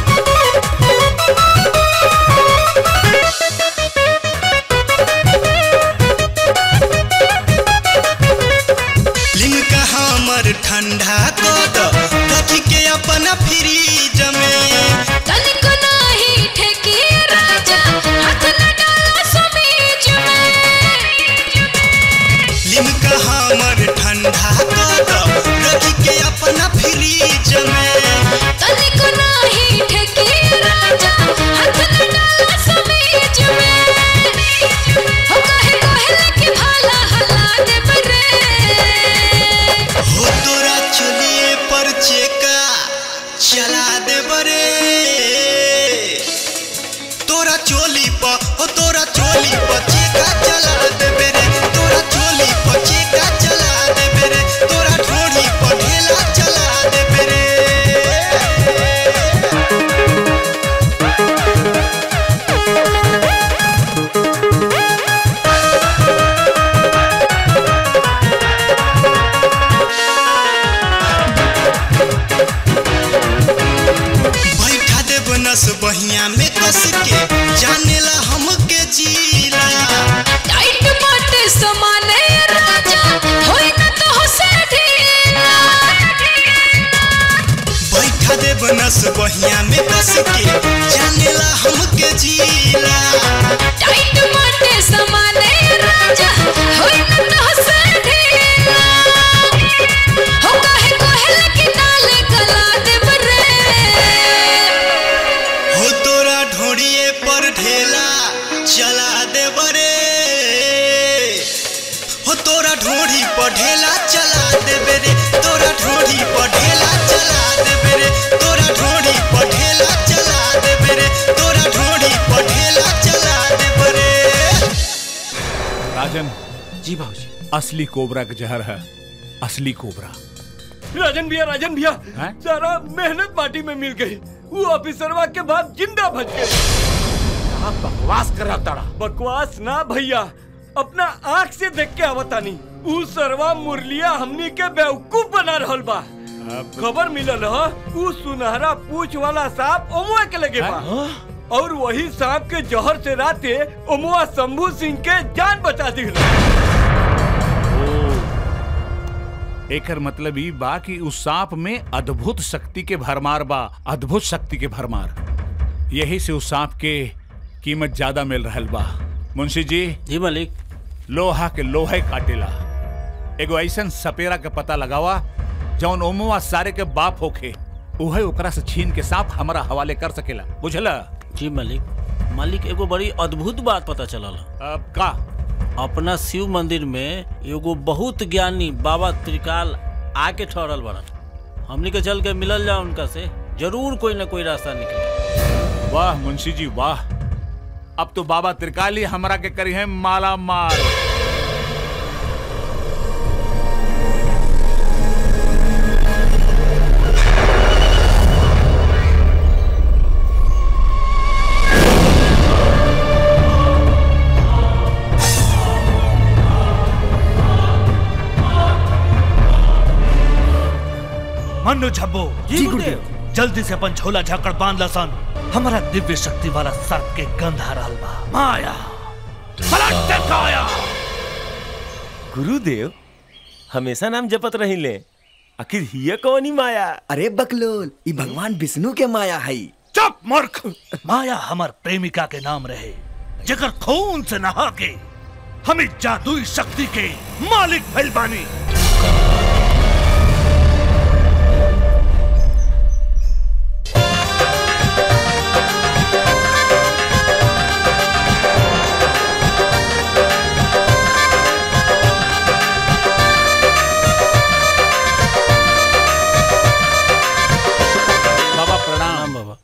Thank you. अपना फ्रीज में तनिको नाही ठेकी राजा हाथ न डाला समीज में लिमका हमर ठंडा कर रख के अपना फ्रीज में तनिको नाही ठेकी राजा हाथ न डाला समीज में हो कहे कहे कि भाला हला दे बरे हो तोरा चलिए पर चेका चला दे बरे तोरा चोली पर हो तोरा चोली पर चेका चला दे बेरे तोरा चोली पर चेका चला दे बेरे तोरा ठोड़ी पर ढेला चला दे बेरे बैठा दे बनस बहिया में कस के जानेला हमके जीला टाइट बाटे समाने राजा होई न तो से ढीला बैठा दे बनस बहिया में कस के जानेला हमके जीला टाइट बाटे समाने राजा होई न तो से ढीला हो कहे कहे कि नाले गला दे बरे हो तोरा ढोड़िए पर ढेला चला दे बरे हो तोरा ढोड़ी पर ढेला चला दे बेरे तोरा ढोड़ी पर ढेला चला दे बेरे तोरा ढोड़ी पर ढेला चला दे बेरे तोरा ढोड़ी पर ढेला चला दे बेरे राजन जी बाबूजी असली कोबरा का जहर है असली कोबरा राजन भैया राजन भैया हैं? सारा मेहनत माटी में मिल गई वो ऑफिसरवा के बाद जिंदा बच गए आप बकवास करा तारा बकवास ना भैया अपना आँख से देख के आवतानी ऊ सरवा मुरलिया हमनी के बेवकूफ बना रहल बा खबर मिलल ह ऊ सुनहरा पूछ वाला सांप ओमुआ के लगे बा और वही सांप के जहर से राते ओमुआ शंभू सिंह के जान बचा दी एकर मतलब ई बा कि उस सांप में अद्भुत शक्ति के भरमार बा अद्भुत शक्ति के भरमार यही से उस सांप के कीमत ज्यादा मिल रहल बा मुंशी जी जी मालिक लोहा के लोहे काटेला एगो ऐसन सपेरा के पता लगावा जौन ओमुआ सारे के बाप होखे उहे ओकरा से छीन के सांप हमारा हवाले कर सकेला बुझला जी मालिक मालिक एगो बड़ी अद्भुत बात पता चलल अब का अपना शिव मंदिर में एगो बहुत ज्ञानी बाबा त्रिकाल आके ठहरल बड़न हमनी के चल के मिलल जाओ उनका से जरूर कोई ना कोई रास्ता निकले वाह मुंशी जी वाह अब तो बाबा त्रिकाली हमरा के करी है माला माल मनु झब्बो जी गुरुदेव। जल्दी से अपन झोला झाकड़ बांध लसन हमारा दिव्य शक्ति वाला सर्प के गंध आ रहल बा माया पलट के काया गुरुदेव हमेशा नाम जपत रही ले आखिर हिय कौनी माया अरे बकलोल ई भगवान विष्णु के माया है चुप मूर्ख माया हमार प्रेमिका के नाम रहे जगर खून से नहा के हमें जादुई शक्ति के मालिक भइल बानी बाबा प्रणाम बाबा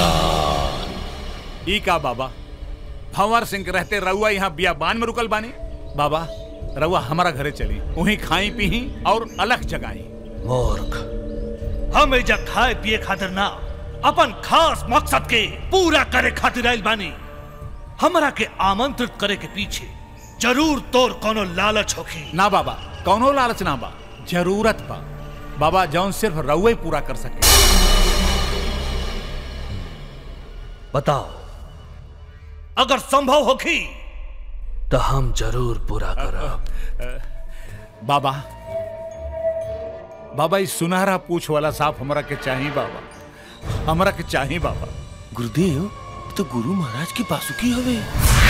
ई का बाबा भंवर सिंह के रहते रउआ यहाँ बियाबान में रुकल बानी बाबा रउआ हमारा घरे चली वहीं खाई पी और अलग जगाई मूर्ख हम एजा खाए पिए खातिर ना अपन खास मकसद के पूरा करे खातिर आइल बानी हमरा के आमंत्रित करे के पीछे जरूर तोर कोनो लालच होखी ना बाबा कौनो लालच ना बा जरूरत बा बाबा जौन सिर्फ रउए पूरा कर सके बताओ अगर संभव होखी तो हम जरूर पूरा करब बाबा बाबा इस सुनहरा पूछ वाला सांप हमरा के चाहिए बाबा हमरा के चाहिए बाबा गुरुदेव तो गुरु महाराज की बासुकी हवे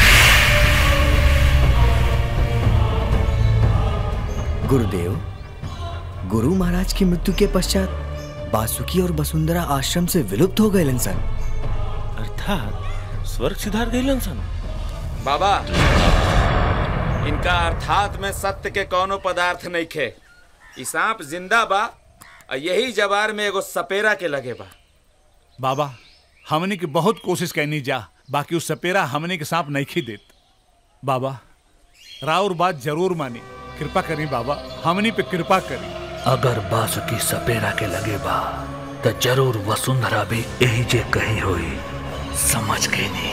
गुरुदेव गुरु महाराज की मृत्यु के पश्चात बासुकी और वसुंधरा आश्रम से विलुप्त हो गए सन अर्थात स्वर्ग सिधार गए सन बाबा इनका अर्थात में सत्य के कोनो पदार्थ नहीं खे ई सांप जिंदा बा और यही जवार में एगो सपेरा के लगे बा बाबा हमने की बहुत कोशिश करनी जा बाकी उस सपेरा हमने के सांप नहीं खी देत बाबा राउर बात जरूर मानी कृपा करी बाबा हमनी पे कृपा करी अगर बासुकी सपेरा के लगे बा तो जरूर वसुंधरा भी यही जे कही होई समझ गई नहीं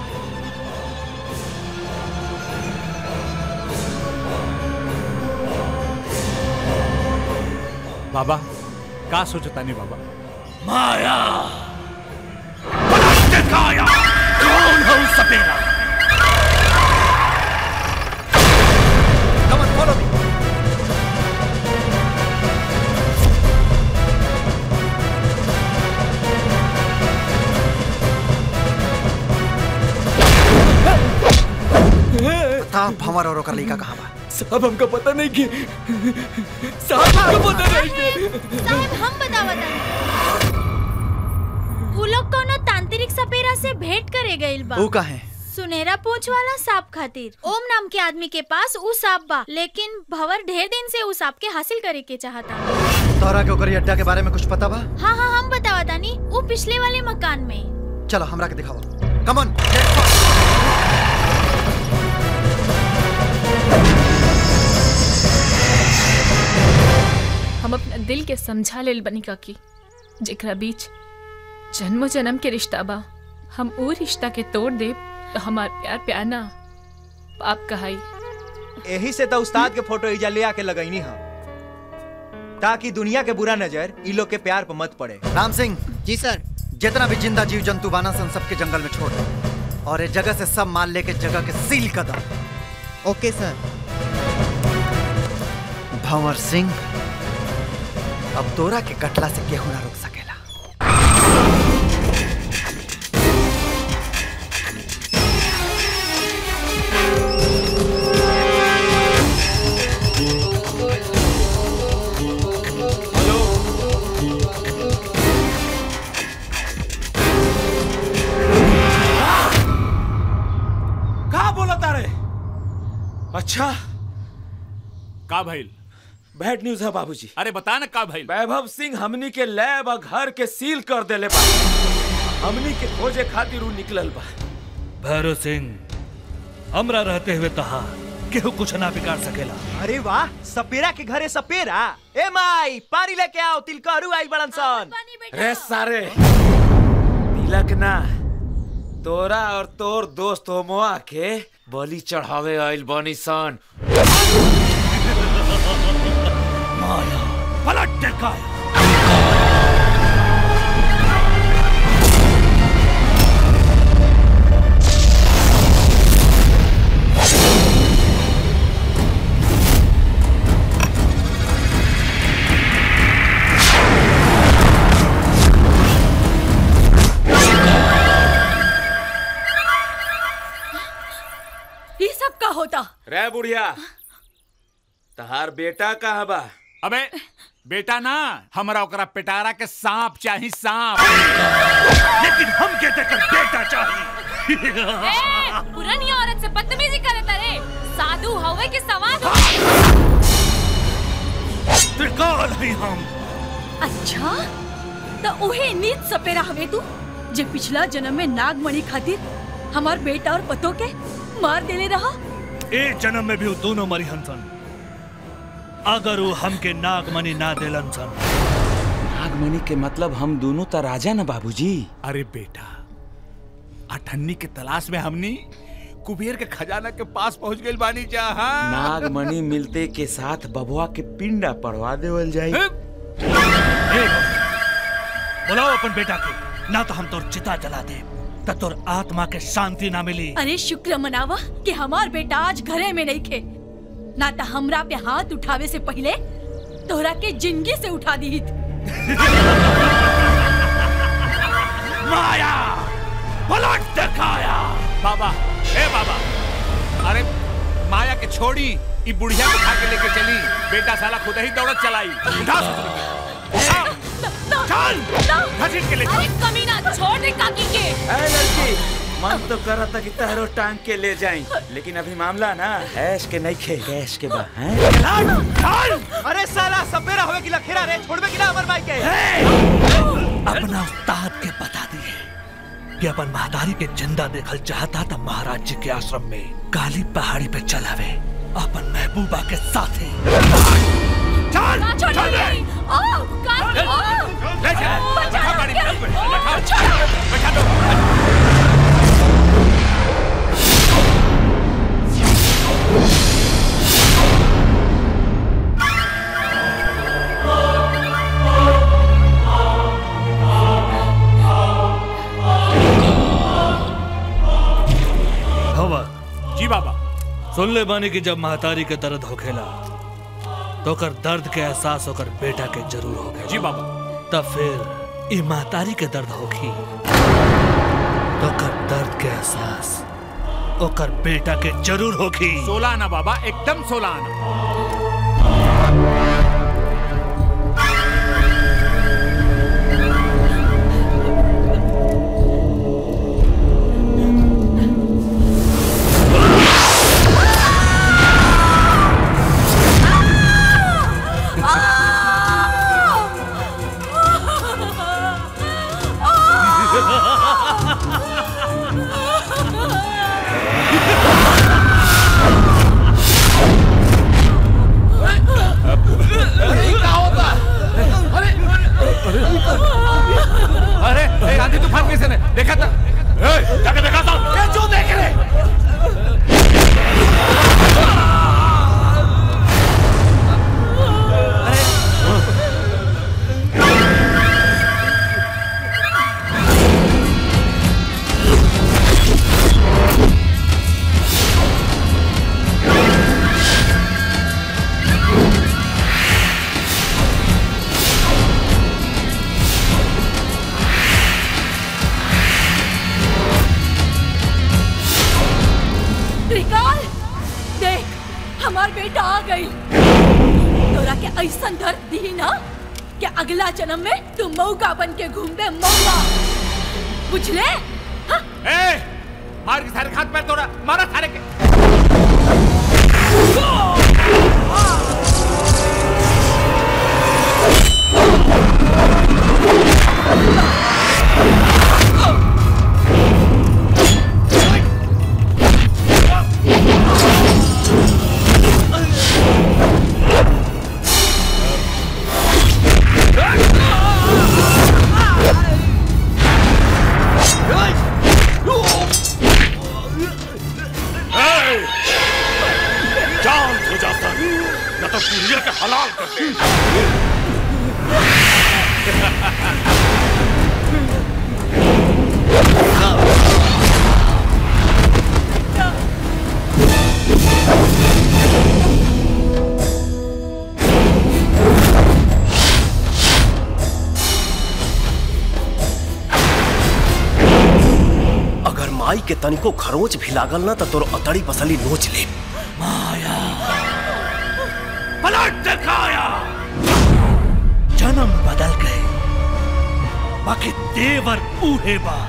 बाबा का सोचता नहीं बाबा माया पलट काया कौन है उस सपेरा Come on, follow me. Pratap हमारा और ओकर लड़का कहाँ बा साहब हमका पता नहीं कि साहब हमका पता नहीं कि साहब हम बतावत उ लोग कोनो तांत्रिक सपेरा से भेंट करे गइल बा ऊ कहाँ है सुनहरा पूंछ वाला सांप खातिर ओम नाम के आदमी के पास उ सांप बा लेकिन भंवर ढेर दिन से उ सांप के हासिल करे के चाहता तोहरा के ओकर अड्डा के बारे में कुछ पता बा हाँ हाँ हम बतावतानी उ पिछले वाले मकान में चलो हमरा के दिखाओ कम ऑन हम अपना दिल के समझा लेल बनी काकी जेकरा बीच जन्मो जन्म के रिश्ता बा हम वो रिश्ता के तोड़ दे तो हमार प्यार प्यार ना पाप कहाई यही से तो उस्ताद के फोटो इजा ले आके लगैनी हम ताकि दुनिया के बुरा नजर ई लोग के प्यार पर मत पड़े राम सिंह जी सर जितना भी जिंदा जीव जंतु बाना सन सबके जंगल में छोड़ दे और इस जगह से सब माल लेके जगह के सील कर दो ओके सर भंवर सिंह अब तोरा के कटला से केहू ना रोक सकेला का बोला तारे अच्छा का भइल बैड न्यूज है बाबूजी अरे बता ना का भइल वैभव सिंह हमनी के लैब और घर के सील कर देले बा हमनी के खोजे खातिर उ निकलल बा भैरव सिंह हमरा रहते हुए कहा केहू कुछ ना बिगाड़ सकेला अरे वाह सपेरा के घरे सपेरा ए माई पानी लेके आओ तिलकहरू आई बड़न सन रे सारे तिलक ना तोरा और तोर दोस्त होमवा के बलि चढ़ावे आइल बनी सन माया पलट काया ये सब का होता रे बुढ़िया तहार बेटा कहाँ बा अबे बेटा ना हमरा ओकरा पेटारा के सांप चाही सांप लेकिन हम के देकर बेटा चाहिए ए, पुरानी औरत से बदतमीजी करे तारे साधु हवे के सवाद त्रिकाल ही हम अच्छा तो उहे नीत सपेरा हवे तू जे पिछला जन्म में नागमणि खातिर हमार बेटा और पतो के मार देले रहा ए जन्म में भी वो दोनों मरी हंसन अगर वो हमके नागमणि ना देलन सन नागमणि के मतलब हम दोनों तो राजा ना बाबूजी अरे बेटा अठन्नी के तलाश में हमनी कुबेर के खजाना के पास पहुंच गइल बानी जहां नागमणि मिलते के साथ बबुआ के पिंडा पड़वा देवल जाई बुलाओ अपन बेटा के ना तो हम तोर चिता जला दे त तोर आत्मा के शांति ना मिली अरे शुक्र मनावा कि हमार बेटा आज घरे में नहीं खे ना तो हमरा पे हाथ उठावे से पहले तोहरा के जिंदगी से उठा दी माया पलट दिखाया बाबा ए बाबा अरे माया के छोड़ी ई बुढ़िया को उठा के लेके चली बेटा साला खुद ही दौड़त चलाई उठा चल घसीट के ले चल। कमीना छोड़ दे काकी के ए लड़की मन तो कर रहा था कि तहरो टांग के ले जाई लेकिन अभी मामला ना ऐश के नहीं खे ऐश के बा हैं अरे साला सपेरा होवे कि लखेरा रे छोड़बे कि ना अमर भाई के अपना उस्ताद के बता दिए कि अपन महादारी के जिंदा देखल चाहता था महाराज जी के आश्रम में काली पहाड़ी पे चलावे अपन महबूबा के साथ ही चल ना छोड़ चल दे रे। ओ काकी ओ ले चल बचा बैठा गाड़ी में, के। बैठा बैठा दो हवा जी बाबा सुन ले बानी कि जब महतारी के दर्द होखेला तो कर दर्द के एहसास होकर बेटा के जरूर होखेला जी बाबा तब फिर ई महतारी के दर्द होखी तो कर दर्द के एहसास ओकर बेटा के जरूर होखी सोलह आना बाबा एकदम सोलह आना अरे ए, आंधी तूफान कैसे ने देखा था ए, जाके देखा था ये जो देख रहे त्रिकाल देख हमार बेटा आ गई तोरा के ऐसा दर्द दी ना कि अगला जन्म में तू मौका बन के घूमबे मौका बुझले ए मार के सारे हाथ पैर तोड़ा मारा सारे के जान हो जाता न तो पुरिया के हलाल कर दे अगर माई के तनिको खरोच भी लागल ना तो तोर अतड़ी पसली नोच ले पलट दिखाया जन्म बदल गए बाकी देवर ऊहे बा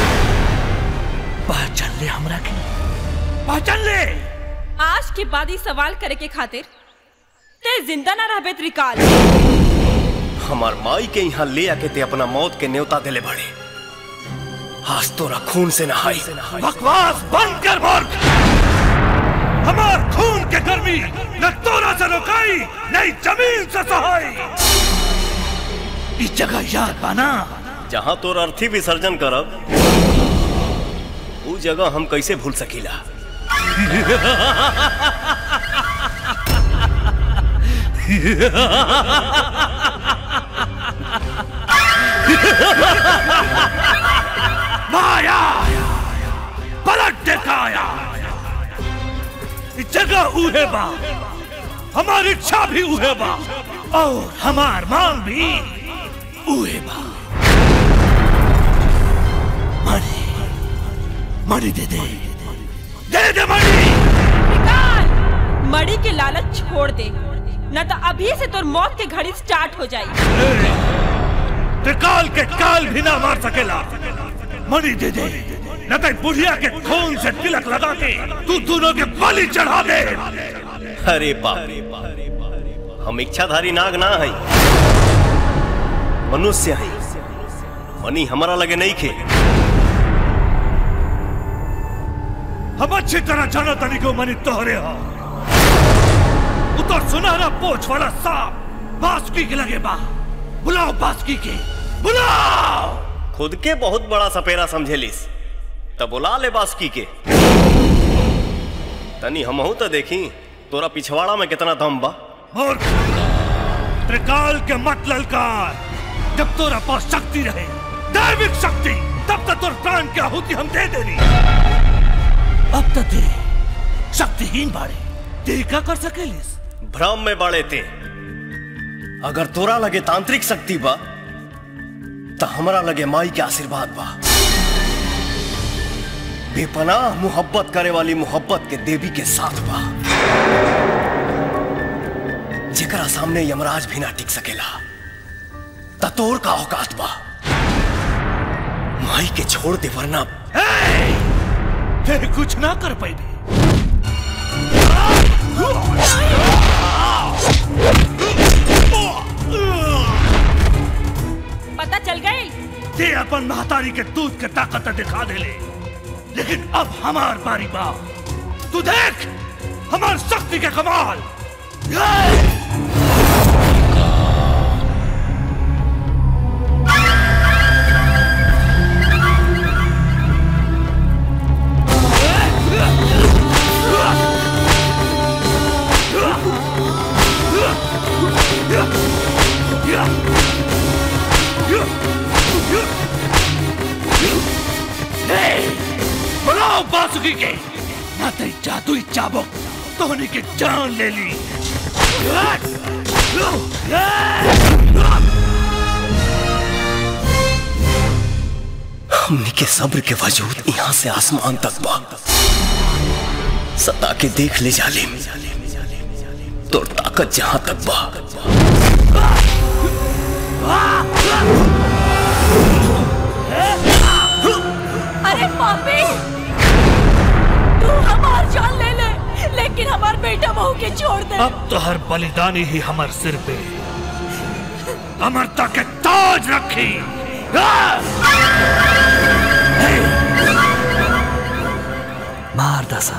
पहचान ले हमरा के पहचान ले आज के बाद ही सवाल करे के खातिर ते जिंदा ना रहबे त्रिकाल हमार माई के यहाँ ले आके ते अपना मौत के न्योता दिले बड़े आज तोरा खून से नहाई बकवास बंद कर मूर्ख हमार खून के गर्मी न तोरा से रोकाई नहीं जमीन से सहाई इस जगह याद बाना जहाँ तोर अर्थी विसर्जन करब उ जगह हम कैसे भूल सकीला माया पलट दिखाया इस जगह उहे बा हमारी इच्छा भी उहे बा और हमार मांग भी उहे बा मणि मणि दे दे दे दे मणि निकाल मड़ी के लालच छोड़ दे न तो अभी से तोर मौत के घड़ी स्टार्ट हो जाई त्रिकाल के काल भी ना मार सकेला मणि दे दे न तो बुढ़िया के खून से तिलक लगा के तू दोनों के बलि चढ़ा दे अरे बाप हम इच्छाधारी नाग ना हई मनुष्य हई मनी हमारा लगे नहीं खे हम अच्छी तरह जानो तनी को मनी तोहरे हो उतर सुनहरा पोछ वाला सांप बासुकी के लगे बा बुलाओ बासुकी के बुलाओ खुद के बहुत बड़ा सपेरा समझेलिस तब बुला ले बासुकी के तनी हमहू तो देखी तोरा पिछवाड़ा में कितना दम बा मूर्ख त्रिकाल के मत ललकार जब तोरा पास शक्ति रहे दैविक शक्ति तब तक तोर प्राण की आहुति हम दे देनी अब तक दे शक्तिहीन बाड़े ते का कर सकेलिस भ्रम में बड़े थे अगर तोरा लगे तांत्रिक शक्ति बा तो हमरा लगे माई के आशीर्वाद बा बेपनाह मोहब्बत करे वाली मोहब्बत के देवी के साथ बा जेकरा सामने यमराज भी ना टिक सकेला ततोर का औकात बा माई के छोड़ दे वरना ते कुछ ना कर पाई पता चल गई ते अपन महतारी के दूध के ताकत दिखा दे ले लेकिन अब हमार बारी बा तू देख हमार शक्ति के कमाल बुलाओ बासुकी के ना तेरी जादुई चाबुक तोहनी की जान ले ली हमने के सब्र के वजूद यहाँ से आसमान तक बा सता के देख ले जालिम तोर ताकत जहां तक बा अरे पापी तू हमार जान ले ले लेकिन हमार बेटा बहू के छोड़ दे अब तो हर बलिदानी ही हमार सिर पे अमरता के ताज रखी मार दसा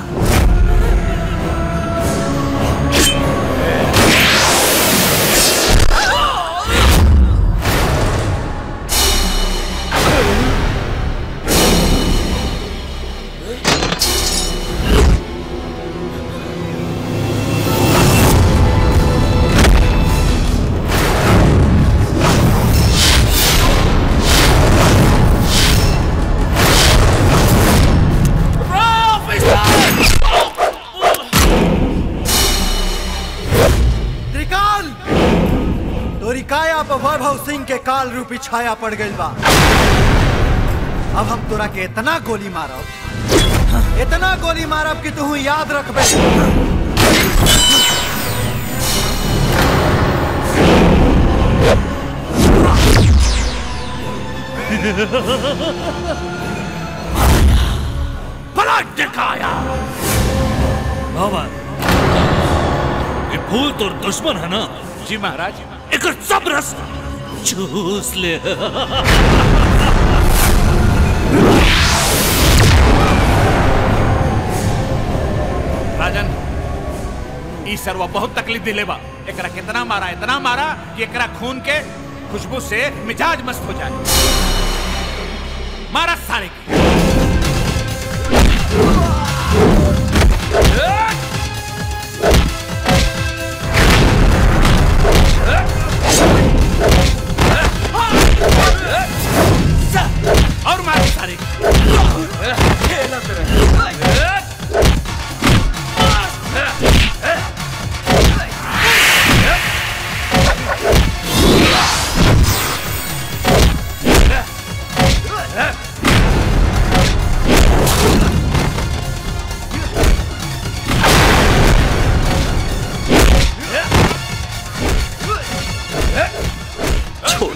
त्रिकाल तोरी काया पर वैभव सिंह के काल रूपी छाया पड़ गई बा अब हम तोरा के इतना गोली मारब इतना गोली मारब कि तू याद रखबे पलट दिखाया भवन ये फूल तो दुश्मन है ना जी महाराज एक सब रस चूस ले राजन ई सरवा बहुत तकलीफ दिले बा एकरा कितना मारा इतना मारा कि एकरा खून के खुशबू से मिजाज मस्त हो जाए मारा सारे के और मार सारे के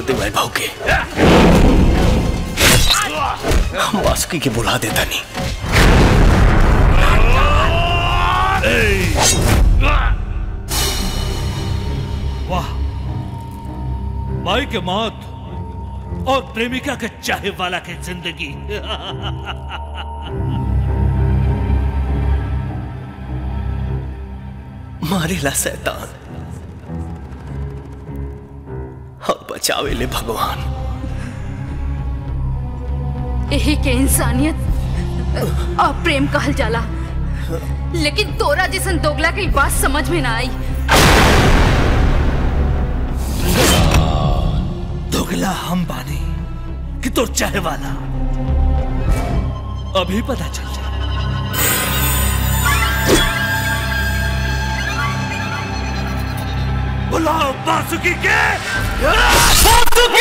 देवल भाव के हम वासुकी के बुला देता नहीं वाह माई के मौत और प्रेमिका के चाहे वाला के जिंदगी मारेला शैतान और बचावे ले भगवान यही के इंसानियत और प्रेम कहल जाला लेकिन तोरा जैसन दोगला के बात समझ में ना आई दोगला हम बानी कि तोर चाहे वाला अभी पता चल जाए बुलाओ बासुकी के बासुकी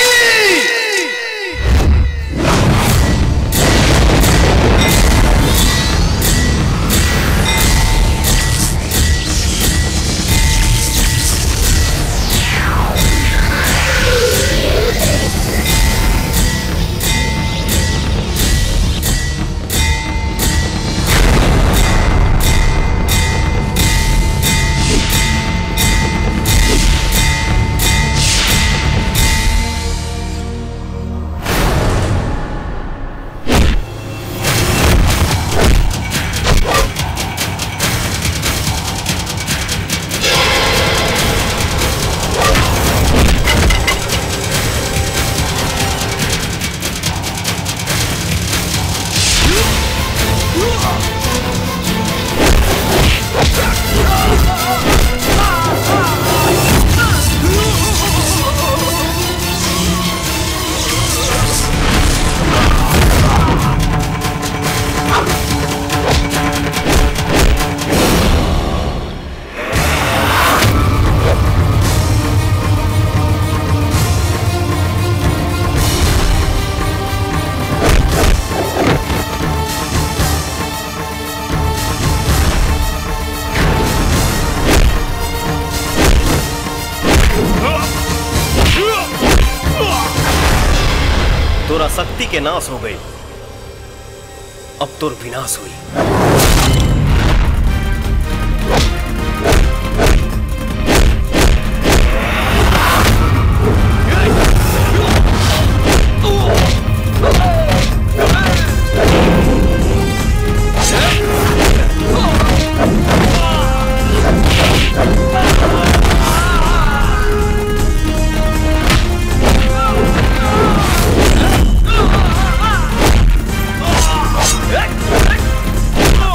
तोरा शक्ति के नाश हो गई अब तोर विनाश हुई Ah!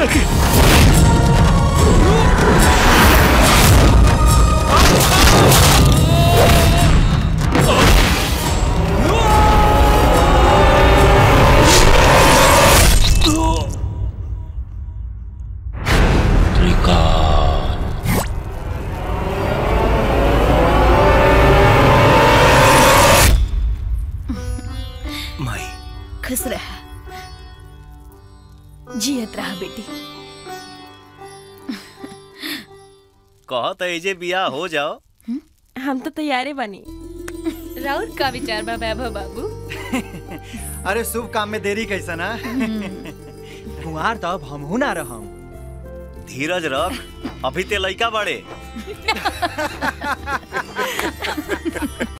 एकरा के माई खुश रह जियत रहा बेटी कहत एजे बियाह हो जाओ हम तो तैयारे बनी राउर का विचार बा वैभव बाबू अरे शुभ काम में देरी कैसा ना कुंवार तब हमहू ना रहम धीरज रख अभी ते लइका बड़े